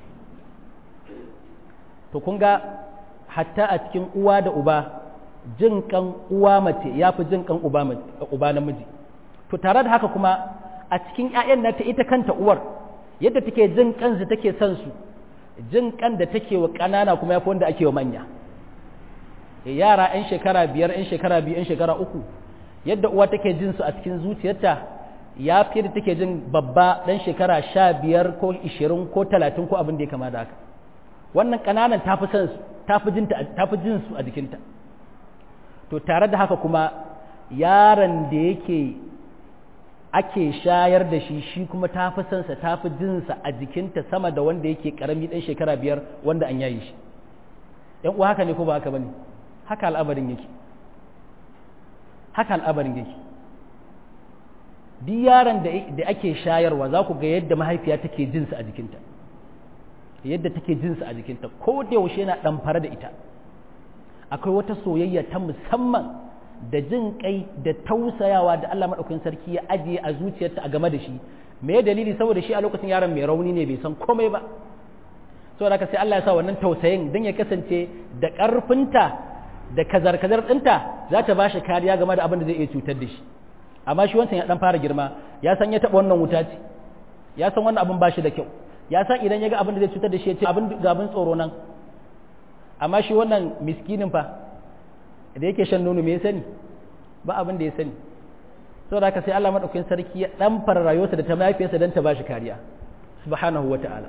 to kun ga hatta a cikin uwa da uba jin kan uwa mace ya fi jin kan uba uba namiji to tare da haka kuma a cikin ƴaƴan nata ita kanta uwar yadda take jin kansu take son su jin kan da take wa ƙanana kuma yafi wanda ake wa manya yara 'yan shekara biyar 'yan shekara biyu 'yan shekara uku yadda uwa take jin su a cikin zuciyarta ya fi da take jin babba ɗan shekara sha biyar ko ishirin ko talatin ko abin da ya kama da haka wannan ƙananan ta fi son su ta fi jin su a jikinta to tare da haka kuma yaron da yake ake shayar da shi shi kuma ta fi sansa ta fi jinsa a jikinta sama da wanda yake karami ɗan shekara biyar wanda an yayi shi ‘yan uwa haka ne ko ba haka ba ne haka al'amarin yake haka al'amarin yake duk yaron da ake shayarwa za ku ga yadda mahaifiya take jinsa a jikinta yadda take jinsa a jikinta ko da yaushe yana ɗamfara da ita akwai wata soyayya ta musamman da jin kai da tausayawa da Allah maɗaukakin sarki ya ajiye a zuciyarta a game da shi me dalili saboda shi a lokacin yaron mai rauni ne bai san komai ba saboda haka sai Allah ya sa wannan tausayin don ya kasance da ƙarfinta da kazar-kazar ɗinta za ta ba shi kariya game da abin da zai iya cutar da shi amma shi wancan ya ɗan fara girma ya san ya taɓa wannan wuta ce ya san wannan abin ba shi da kyau ya san idan ya ga abin da zai cutar da shi ya ce abin ga abin tsoro nan amma shi wannan miskinin fa da yake shan nono me ya sani ba abin da ya sani saboda haka sai Allah madaukakin sarki ya dan fara rayuwarsa da ta mahaifiyarsa dan ta bashi kariya subhanahu wata'ala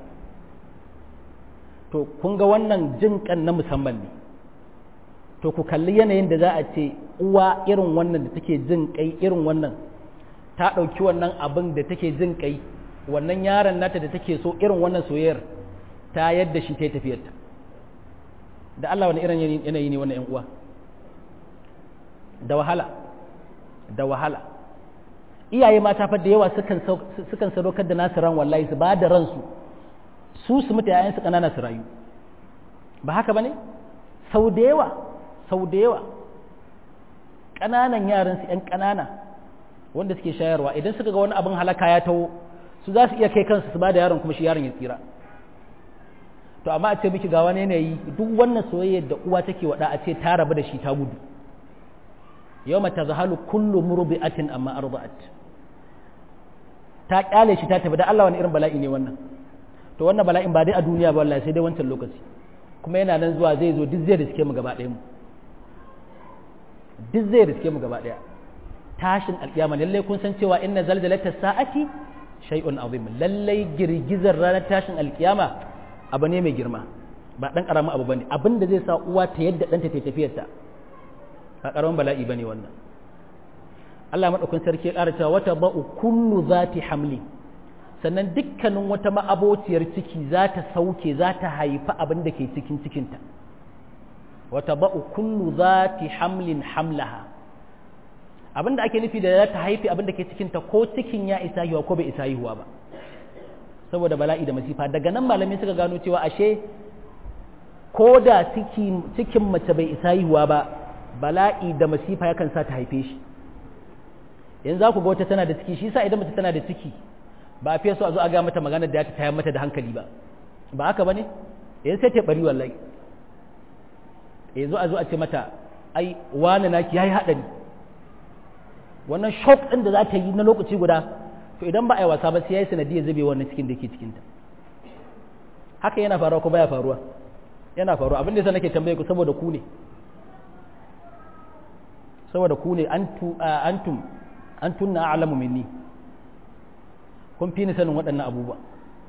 to kun ga wannan jin kan na musamman ne to ku kalli yanayin da za a ce uwa irin wannan da take jin kai irin wannan ta ɗauki wannan abin da take jin kai wannan yaron nata da take so irin wannan soyayyar ta yadda shi ta yi tafiyarta da Allah wani irin yanayi ne wannan 'yan uwa da wahala da wahala iyaye mata fa da yawa sukan sadaukar da nasu ran wallahi su ba da ransu su su mutu yayan su kanana su rayu ba haka bane sau da yawa sau da yawa kananan yaran su yan kanana wanda suke shayarwa idan suka ga wani abin halaka ya taho su za su iya kai kansu su ba da yaron kuma shi yaron ya tsira to amma a ce miki ga wani yanayi duk wannan soyayyar da uwa take wada a ce ta rabu da shi ta gudu yawma tazhalu kullu murbi'atin amma arda'at ta kyale shi ta tafi da Allah wani irin bala'i ne wannan to wannan bala'in ba dai a duniya ba wallahi sai dai wancan lokaci kuma yana nan zuwa zai zo duk zai da suke mu gaba ɗaya mu duk zai riske mu gaba daya tashin alkiyama lallai kun san cewa inna zalzalata sa'ati shay'un azim lallai girgizar ranar tashin alkiyama abu ne mai girma ba dan karamin abu bane abin da zai sa uwa ta yadda danta ta tafiyar ta ba karamin bala'i bane wannan Allah madaukakin sarki ya ƙara cewa wata ba'u kullu zati hamli sannan dukkanin wata ma'abociyar ciki za ta sauke za ta haifi abin da ke cikin cikinta wata ba'u kullu zati hamlin hamlaha abin da ake nufi da za ta haifi abin da ke cikinta ko cikin ya isa yiwa ko bai isa yiwa ba saboda bala'i da masifa daga nan malamai suka gano cewa ashe ko da cikin mace bai isa yiwa ba bala'i da masifa yakan sa ta haife shi yanzu za ku ga wata tana da ciki shi sa idan mace tana da ciki ba a fiye so a zo a ga mata magana da ya ta tayar mata da hankali ba ba haka ba ne yanzu sai ta bari wallahi yanzu a zo a ce mata ai wani naki ya yi haɗari wannan shock ɗin da za ta yi na lokaci guda to idan ba a yi wasa ba sai ya yi sanadiyar zube wannan cikin da ke cikinta haka yana faruwa ko baya faruwa yana faruwa abin da yasa nake tambaye ku saboda ku ne saboda ku ne antum antum na a'lamu minni kun fi ni sanin waɗannan abubuwa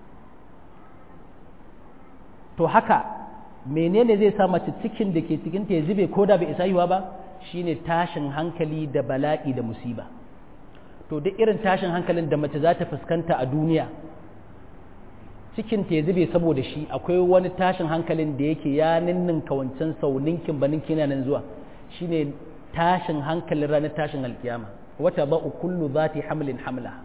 to haka menene zai sa mace cikin da ke cikin ta ya zube ko da bai isa yiwa ba shine tashin hankali da bala'i da musiba to duk irin tashin hankalin da mace za ta fuskanta a duniya cikin ta ya zube saboda shi akwai wani tashin hankalin da yake ya ninninka wancan sau ninkin ba ninkin nan zuwa shine tashin hankalin ranar tashin alkiyama wata ba'u kullu zati hamlin hamlaha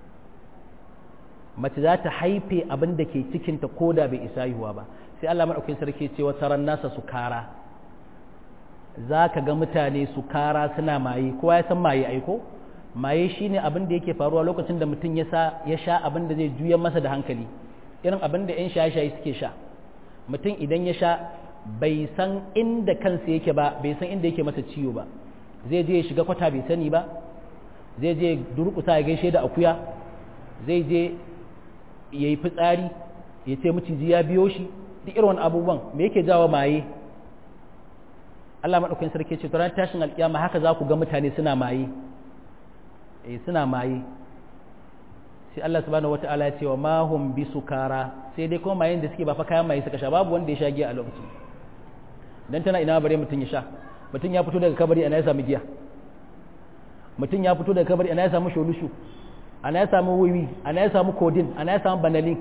mace za ta haife abin da ke cikinta ko da bai isa yiwuwa ba sai Allah maɗaukin sarki ce wata ran nasa su kara za ka ga mutane su kara suna maye kowa ya san maye aiko maye shine abin da yake faruwa lokacin da mutum ya sha abin da zai juya masa da hankali irin abin da 'yan shaye-shaye suke sha mutum idan ya sha bai san inda kansa yake ba bai san inda yake masa ciwo ba zai je ya shiga kwata bai sani ba zai je durƙusa ya gaishe da akuya zai je ya yi fitsari ya ce maciji ya biyo shi duk irin wani abubuwan me yake jawo maye Allah maɗaukakin sarki ce to ran tashin alƙiyama haka za ku ga mutane suna maye eh suna maye sai Allah subhanahu wata'ala ya ce wa ma hum bi sukara sai dai kuma mayen da suke ba fa kayan maye suka sha babu wanda ya sha giya a lokacin dan tana ina bare mutun ya sha mutun ya fito daga kabari ana ya samu giya mutun ya fito daga kabari ana ya samu sholushu ana ya samu wiwi ana ya samu kodin ana ya samu banalin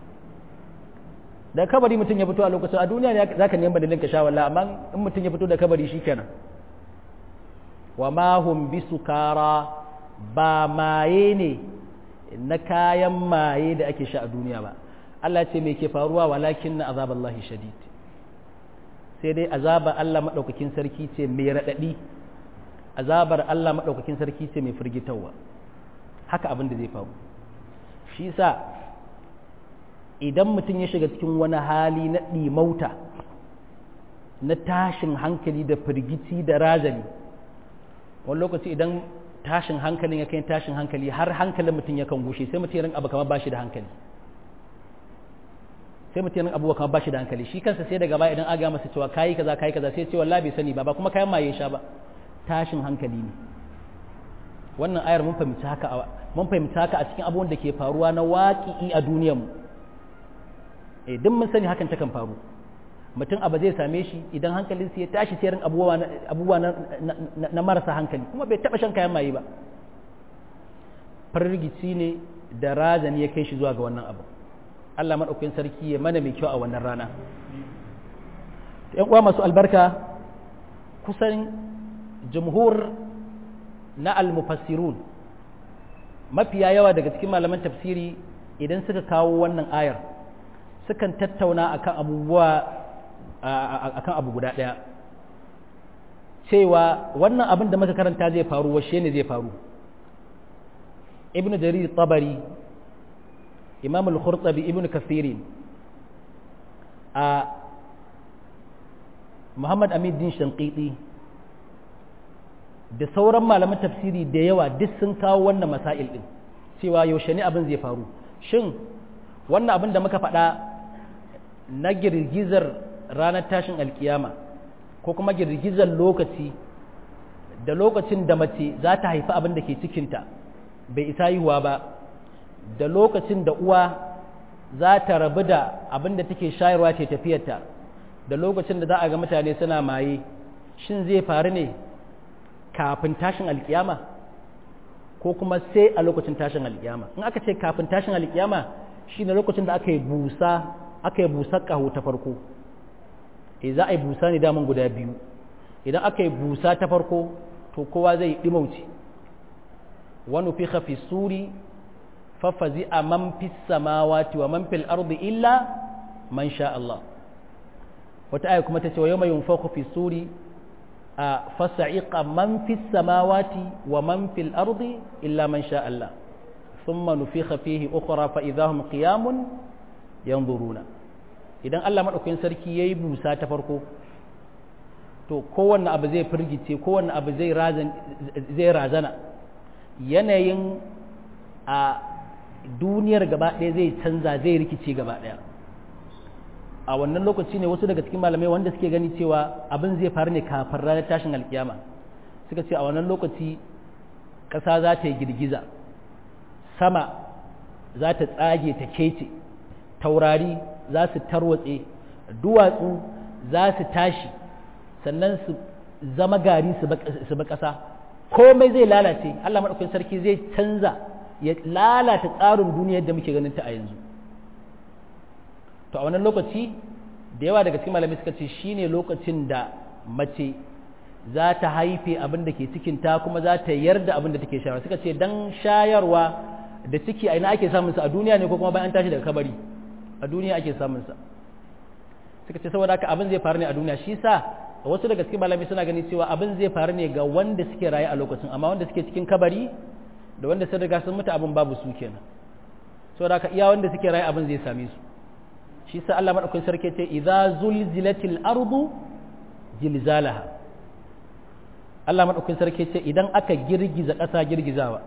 da kabari mutum ya fito a lokacin a duniya ne za ka neman banalin ka sha wallah amma in mutum ya fito da kabari shi kenan wa ma hum bi sukara ba maye ne na kayan maye da ake sha a duniya ba Allah ce me ke faruwa walakin na azaballahi shadid sai dai azaba Allah madaukakin sarki ce mai radadi azabar Allah madaukakin sarki ce mai firgitarwa haka abin da zai faru shi sa idan mutum ya shiga cikin wani hali na ɗimauta na tashin hankali da firgici da razani wani lokaci idan tashin hankalin ya kai tashin hankali har hankalin mutum ya kan gushe sai mutum ya rin abu kamar bashi da hankali sai mutum ya rin abubuwa kamar bashi da hankali shi kansa sai daga baya idan aga masa cewa kayi kaza kayi kaza sai ce wallahi bai sani ba ba kuma kayan maye sha ba tashin hankali ne wannan ayar mun fahimci haka mun fahimci haka a cikin abubuwan da ke faruwa na waƙi'i a duniyarmu eh duk mun sani hakan takan faru mutum abu zai same shi idan hankalinsa ya tashi sai rin abubuwa na marasa hankali kuma bai taɓa shan kayan maye ba firgici ne da razani ya kai shi zuwa ga wannan abu Allah maɗaukakin sarki ya mana mai kyau a wannan rana ‘yan uwa masu albarka kusan jumhur na almufassirun mafiya yawa daga cikin malaman tafsiri idan suka kawo wannan ayar sukan tattauna akan abubuwa akan abu guda ɗaya cewa wannan abin da muka karanta zai faru washe ne zai faru ibnu jarir tabari imam al-khurtabi ibnu kathirin a muhammad din shanqiti da sauran malaman tafsiri da yawa duk sun kawo wannan masail din cewa yaushe ne abin zai faru shin wannan abin da muka faɗa na girgizar ranar tashin alkiyama ko kuma girgizar lokaci da lokacin da mace za ta haifi abin da ke cikinta bai isa yiwuwa ba da lokacin da uwa za ta rabu da abin da take shayarwa ce tafiyarta da lokacin da za a ga mutane suna maye shin zai faru ne kafin tashin alkiyama ko kuma sai a lokacin tashin alkiyama in aka ce kafin tashin alkiyama shine lokacin da aka yi busa aka yi busar ƙaho ta farko e za a yi busa ne daman guda biyu idan aka yi busa ta farko to kowa zai ɗimauci wani fi hafi suri fafazi a man fi samawati wa man fil ardi illa man sha Allah wata aya kuma ta ce wa yau mai yunfa fi suri a fasa'iƙa man fi samawati wa man fil ardi illa man sha Allah ثم نفخ فيه أخرى فإذا هم قيام ينظرون idan Allah maɗaukakin sarki ya yi busa ta farko to kowanne abu zai firgice kowanne abu zai razana yanayin a duniyar gaba ɗaya zai canza zai rikice gaba ɗaya a wannan lokaci ne wasu daga cikin malamai wanda suke gani cewa abin zai faru ne kafin ranar tashin alkiyama suka ce a wannan lokaci ƙasa za ta yi girgiza sama za ta tsage ta kece taurari za su tarwatse duwatsu za su tashi sannan su zama gari su ba ƙasa komai zai lalace Allah maɗaukakin sarki zai canza ya lalata tsarin duniyar da muke ganin ta a yanzu to a wannan lokaci da yawa daga cikin malamai suka ce shine lokacin da mace za ta haife abin da ke cikinta kuma za ta yarda abin da take shayarwa suka ce dan shayarwa da ciki a ina ake samun sa a duniya ne ko kuma bayan tashi daga kabari a duniya ake samun sa suka ce saboda haka abin zai faru ne a duniya shi sa wasu daga cikin malami suna gani cewa abin zai faru ne ga wanda suke raye a lokacin amma wanda suke cikin kabari da wanda sun riga sun mutu abin babu su kenan saboda haka iya wanda suke raye abin zai same su shi sa Allah madaukakin sarki ce idza zulzilatil ardu zilzalaha Allah madaukakin sarki ce idan aka girgiza ƙasa girgizawa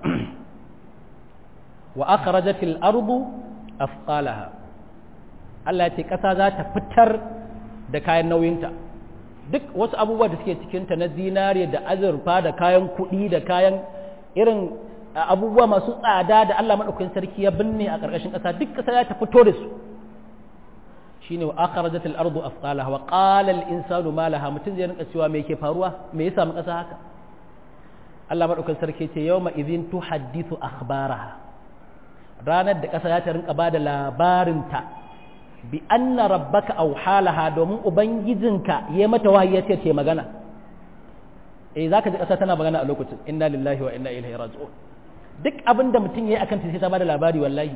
wa akhrajatil ardu afqalaha Allah ya ce ƙasa za ta fitar da kayan nauyinta duk wasu abubuwa da suke cikinta na zinariya da azurfa da kayan kuɗi da kayan irin abubuwa masu tsada da Allah maɗaukakin sarki ya binne a ƙarƙashin ƙasa duk ƙasa za ta fito da su shine wa akhrajatil ardu afqalaha wa qala al insanu ma laha mutun zai rinka cewa me yake faruwa me ya samu ƙasa haka Allah maɗaukakin sarki ce yawma idhin tuhaddithu akhbaraha ranar da ƙasa za ta rinka ba da labarinta bi anna rabbaka aw halaha domin ubangijinka ya mata wahayi ya ce ce magana eh zaka ji ƙasa tana magana a lokacin inna lillahi wa inna ilaihi raji'un duk abin da mutum yayi akan ta sai ta bada labari wallahi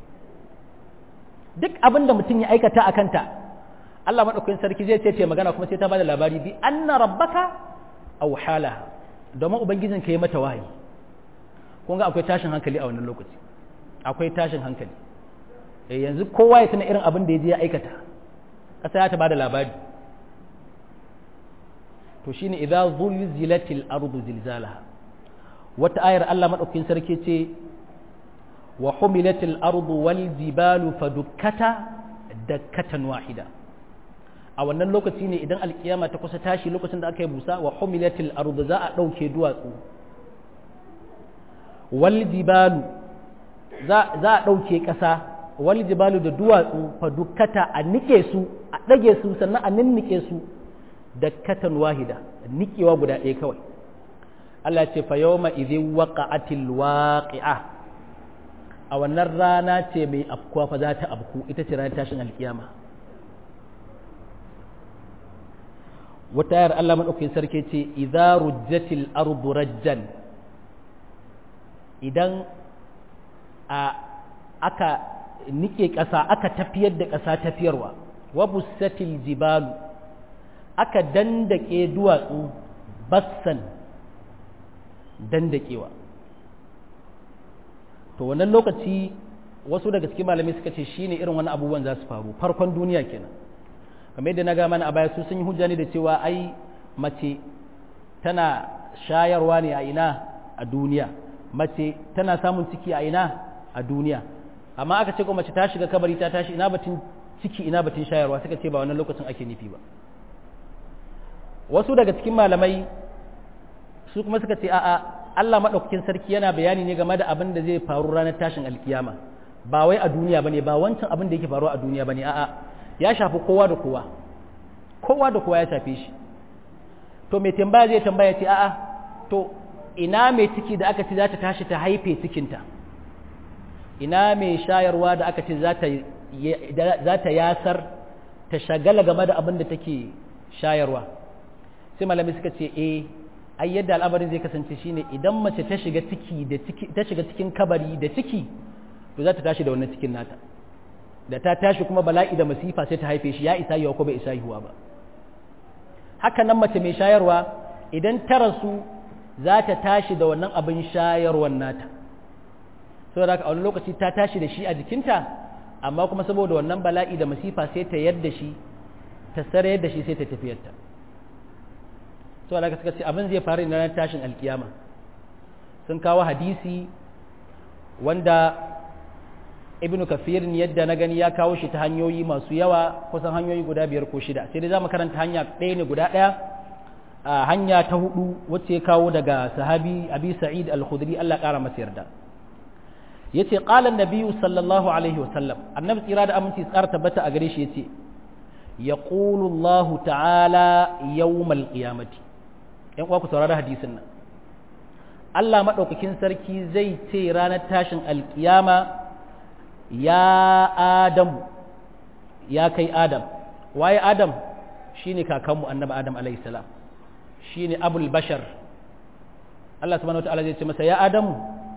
duk abin da mutum ya aikata akan ta Allah madaukakin sarki zai ce ce magana kuma sai ta bada labari bi anna rabbaka aw halaha domin ubangijinka ya mata wahayi kun ga akwai tashin hankali a wannan lokaci akwai tashin hankali yanzu kowa ya tuna irin abin da ya je ya aikata ƙasa ya ta ba da labari to shine idza zulzilatil ardu zilzalaha wata ayar Allah madaukakin sarki ce wa humilatil ardu wal jibalu fadukkata dakkatan wahida a wannan lokaci ne idan alkiyama ta kusa tashi lokacin da aka yi busa wa humilatil ardu za a ɗauke duwatsu wal jibalu za a ɗauke ƙasa wal jibalu da duwatsu fa dukkata a nike su a ɗage su sannan a ninnike su da katan wahida nikewa guda ɗaya kawai Allah ce fa yawma idhin waqa'atil waqi'a a wannan rana ce mai afkuwa fa za ta afku ita ce ranar tashin alkiyama wata yar Allah madaukakin sarki ce idza rujjatil ardu rajjan idan a aka nike ƙasa aka tafiyar da ƙasa tafiyarwa wa bussatil jibalu aka dandake duwatsu bassan dandakewa to wannan lokaci wasu daga cikin malamai suka ce shine irin wani abubuwan za su faru farkon duniya kenan kamar yadda na ga mana a baya su sun yi hujja ne da cewa ai mace tana shayarwa ne a ina a duniya mace tana samun ciki a ina a duniya amma aka ce ko mace ta shiga kabari ta tashi ina batun ciki ina batun shayarwa suka ce ba wannan lokacin ake nufi ba wasu daga cikin malamai su kuma suka ce a'a Allah madaukakin sarki yana bayani ne game da abin da zai faru ranar tashin alkiyama ba wai a duniya bane ba wancan abin da yake faruwa a duniya bane a'a ya shafi kowa da kowa kowa da kowa ya shafe shi to mai tambaya zai tambaya ce a'a to ina mai ciki da aka ce za ta tashi ta haife cikinta ina mai shayarwa da aka ce za ta yasar ta shagala game da abin da take shayarwa sai malami suka ce eh ai yadda al'amarin zai kasance shine idan mace ta shiga ciki da ciki ta shiga cikin kabari da ciki to za ta tashi da wannan cikin nata da ta tashi kuma bala'i da masifa sai ta haife shi ya isa yiwa ko bai isa yiwa ba haka nan mace mai shayarwa idan ta rasu za ta tashi da wannan abin shayarwar nata saboda haka a wani lokaci ta tashi da shi a jikinta amma kuma saboda wannan bala'i da masifa sai ta yadda shi ta sarayar da shi sai ta tafiyarta saboda haka suka ce abin zai faru na ranar tashin alkiyama sun kawo hadisi wanda ibnu kafirin yadda na gani ya kawo shi ta hanyoyi masu yawa kusan hanyoyi guda biyar ko shida sai dai za mu karanta hanya ɗaya ne guda ɗaya a hanya ta hudu wacce ya kawo daga sahabi abi sa'id al-khudri Allah ƙara masa yarda yace qala an-nabiyyu sallallahu alaihi wa sallam annabi tsira da aminci tsara tabbata a gare shi yace yaqulu Allah ta'ala yawmal qiyamati yan uwa ku saurara hadisin nan Allah madaukakin sarki zai ce ranar tashin alkiyama ya Adam ya kai Adam waye Adam shine kakanmu annabi Adam alaihi salam shine abul bashar Allah subhanahu wataala zai ce masa ya Adam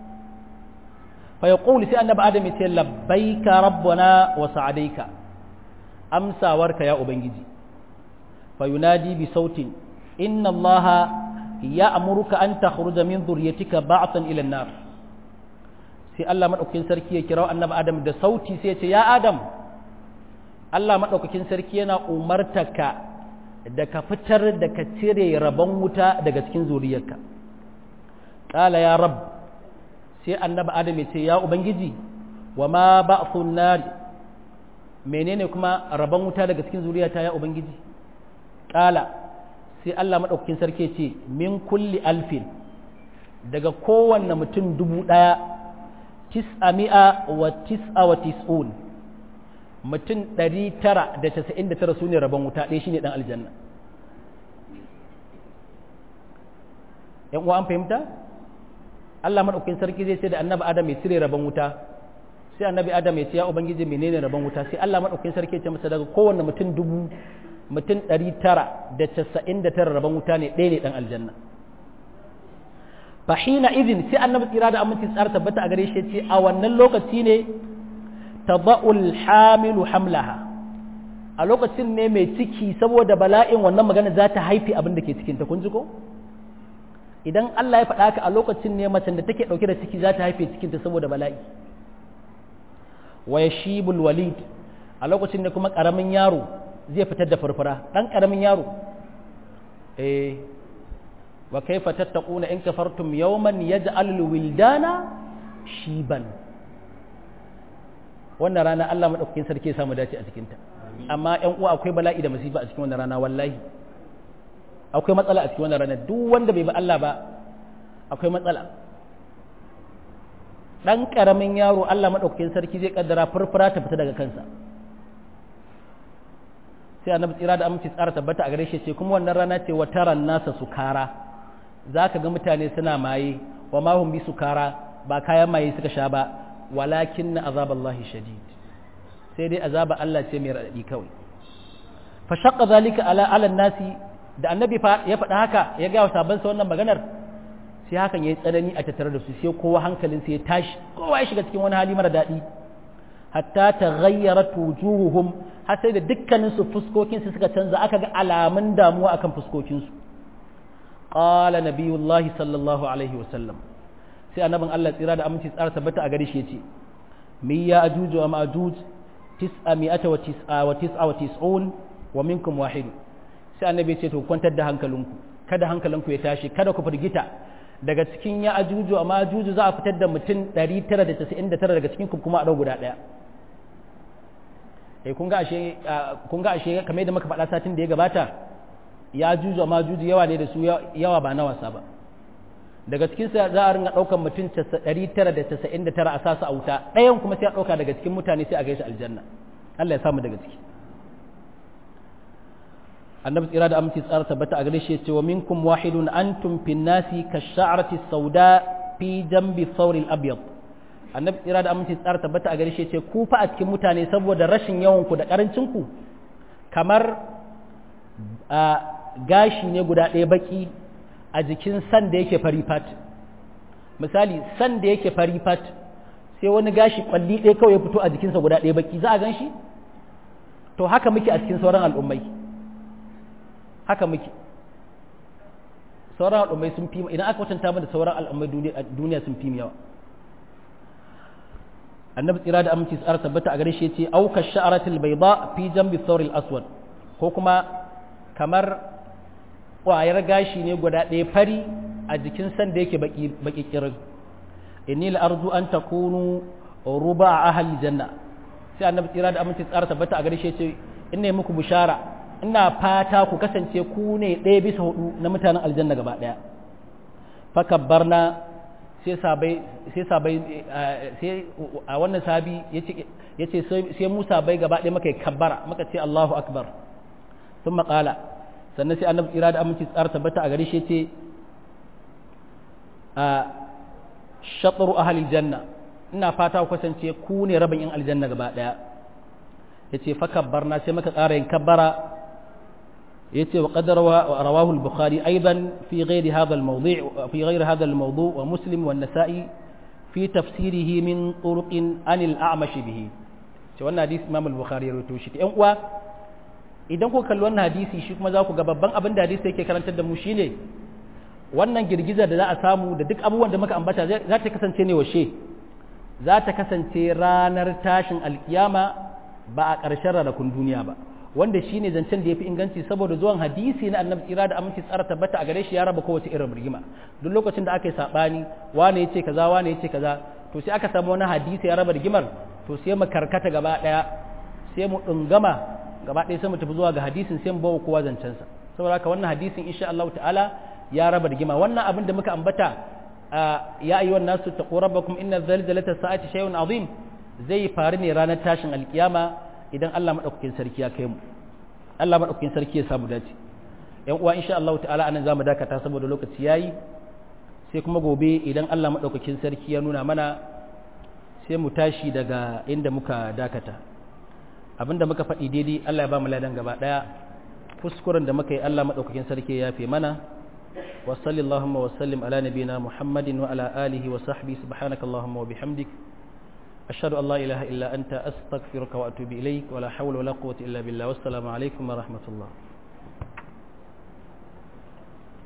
fa yaqulu sai annabi Adam ya ce labbaika rabbana wa sa'adaika amsawarka ya ubangiji fa yunadi bi sautin inna allaha ya'muruka an takhruja min dhurriyyatika ba'tan ila an-nar sai Allah maɗaukakin sarki ya kira annabi Adam da sauti sai ya ce ya Adam Allah maɗaukakin sarki yana umartaka da ka fitar da ka cire rabon wuta daga cikin zuriyarka ƙala ya rab sai annabi Adam ya ce ya Ubangiji wa ma ba'thun nar menene kuma rabon wuta daga cikin zuriyata ya Ubangiji ƙala sai Allah maɗaukakin sarki ya ce min kulli alfin daga kowanne mutum dubu ɗaya tis'ami'a wa tis'a wa tis'un mutum ɗari tara da casa'in da tara su ne rabon wuta ɗaya shine ɗan aljanna ‘yan uwa an fahimta Allah maɗaukin sarki zai ce da annabi adam ya cire rabon wuta sai annabi adam ya ce ya ubangiji menene rabon wuta sai Allah maɗaukin sarki ya ce masa daga kowanne mutum dubu mutum ɗari tara da casa'in da tara rabon wuta ne ɗaya ne ɗan aljanna fahina izin sai annabi tsira da aminci tsara tabbata a gare shi ce a wannan lokaci ne tada'ul hamilu hamlaha a lokacin ne mai ciki saboda bala'in wannan magana za ta haifi abin da ke cikin ta kun ji ko idan Allah ya faɗa ka a lokacin ne macen da take ɗauke da ciki za ta haife cikin ta saboda bala'i wa yashibul walid a lokacin ne kuma ƙaramin yaro zai fitar da furfura ɗan ƙaramin yaro eh wa kaifa tattaquna in kafartum yawman yaj'al wildana shiban wannan rana Allah madaukakin sarki ya samu dace a cikin ta amma ƴan uwa akwai bala'i da masifa a cikin wannan rana wallahi akwai matsala a cikin wannan rana duk wanda bai bi Allah ba akwai matsala dan karamin yaro Allah madaukakin sarki zai kaddara furfura ta fita daga kansa sai annabi tsira da aminci tsara tabbata a gare shi ce kuma wannan rana ce wa taran nasa sukara za ka ga mutane suna maye wa mahum bi sukara ba kayan maye suka sha ba walakin na azaballahi shadid sai dai azaba Allah ce mai raɗaɗi kawai fa shaqqa zalika ala ala nasi da annabi ya faɗa haka ya ga sabon sa wannan maganar sai hakan yayi tsanani a tattare da su sai kowa hankalin sai ya tashi kowa ya shiga cikin wani hali mara daɗi hatta taghayyarat wujuhuhum har sai da dukkanin su fuskokin su suka canza aka ga alamun damuwa akan fuskokin su qala nabiyullahi sallallahu alaihi wasallam sai annabin Allah tsira da aminci tsara tabbata a gare shi yace mi ya ajuju wa ma'juj tis'a mi'ata wa tis'a wa tis'a wa tis'un wa minkum wahid sai annabi ya ce to kwantar da hankalinku kada hankalinku ya tashi kada ku firgita daga cikin ya ajuju wa ma'juj za a fitar da mutum 999 daga cikin ku kuma a dau guda daya eh kun ga ashe kun ga ashe kamar yadda muka faɗa satin da ya gabata ya juju ma juju yawa ne da su yawa ba na wasa ba daga cikin sa za a ringa daukan mutum 999 a sasu a wuta ɗayan kuma sai a dauka daga cikin mutane sai a gaishe aljanna Allah ya samu daga ciki annabi tsira da aminci tsara tabbata a gare shi yace wa minkum wahidun antum fin nasi kash-sha'rati sauda fi jambi thawr al-abyad annabi tsira da aminci tsara tabbata a gare shi yace ku fa a cikin mutane saboda rashin yawan ku da karancin ku kamar a gashi ne guda ɗaya baki a jikin san da yake fari fat misali san da yake fari fat sai wani gashi kwalli ɗaya kawai ya fito a jikinsa guda ɗaya baki za a gan shi to haka muke a cikin sauran al'ummai haka muke sauran al'ummai sun fi idan aka kwatanta mu da sauran al'ummai duniya sun fi yawa annabi tsira da aminci tsara tabbata a gare shi yace auka sha'aratil bayda fi jambi thawril aswad ko kuma kamar ƙwayar gashi ne guda ɗaya fari a jikin san da yake baki baki kirin inni la arju an takunu ruba ahli janna sai annabi tsira da aminci tsara tabbata a gare shi yace ina muku bishara ina fata ku kasance ku ne ɗaya bisa hudu na mutanen aljanna gaba ɗaya fakabbarna sai sabai sai sabai sai a wannan sabi yace sai mu sabai gaba ɗaya muka yi kabbara muka ce Allahu akbar sun maƙala sannan sai annabi tsira da aminci tsara tabbata a gare shi yace a shatru ahli janna ina fata ku kasance ku ne rabin yan aljanna gaba ɗaya yace fakabbarna sai muka ƙara yin kabbara يتي وقد رواه البخاري أيضا في غير هذا الموضوع في غير هذا الموضوع ومسلم والنسائي في تفسيره من طرق عن الأعمش به wannan hadisi Imam al-Bukhari ya rawaito shi ɗan uwa idan ku kalli wannan hadisi shi kuma za ku ga babban abin da hadisi yake karantar da mu shine wannan girgizar da za a samu da duk abubuwan da muka ambata za ta kasance ne washe za ta kasance ranar tashin alkiyama ba a ƙarshen ranakun duniya ba wanda shi ne zancen da ya fi inganci saboda zuwan hadisi na annabi tsira da aminci tsara tabbata a gare shi ya raba kowace irin rigima duk lokacin da aka yi saɓani wane ya ce kaza wane ya ce kaza to sai aka samu wani hadisi ya raba rigimar to sai mu karkata gaba ɗaya sai mu ɗungama gaba ɗaya sai mu tafi zuwa ga hadisin sai mu bawa kowa zancensa saboda haka wannan hadisin insha Allah ta'ala ya raba rigima wannan abin da muka ambata ya ayyuhan nasu taqu rabbakum inna zalzalata sa'ati shay'un azim zai faru ne ranar tashin alkiyama idan Allah maɗaukakin sarki ya kai mu Allah maɗaukakin sarki ya samu dace yan uwa insha Allah ta'ala anan zamu dakata saboda lokaci yayi sai kuma gobe idan Allah maɗaukakin sarki ya nuna mana sai mu tashi daga inda muka dakata abinda muka faɗi daidai Allah ya ba mu ladan gaba ɗaya kuskuren da muka yi Allah maɗaukakin sarki ya yafe mana wa sallallahu wa sallim ala nabiyina muhammadin wa ala alihi wa sahbihi subhanakallahumma wa bihamdik أشهد أن لا إله إلا أنت أستغفرك وأتوب إليك ولا حول ولا قوة إلا بالله والسلام عليكم ورحمة الله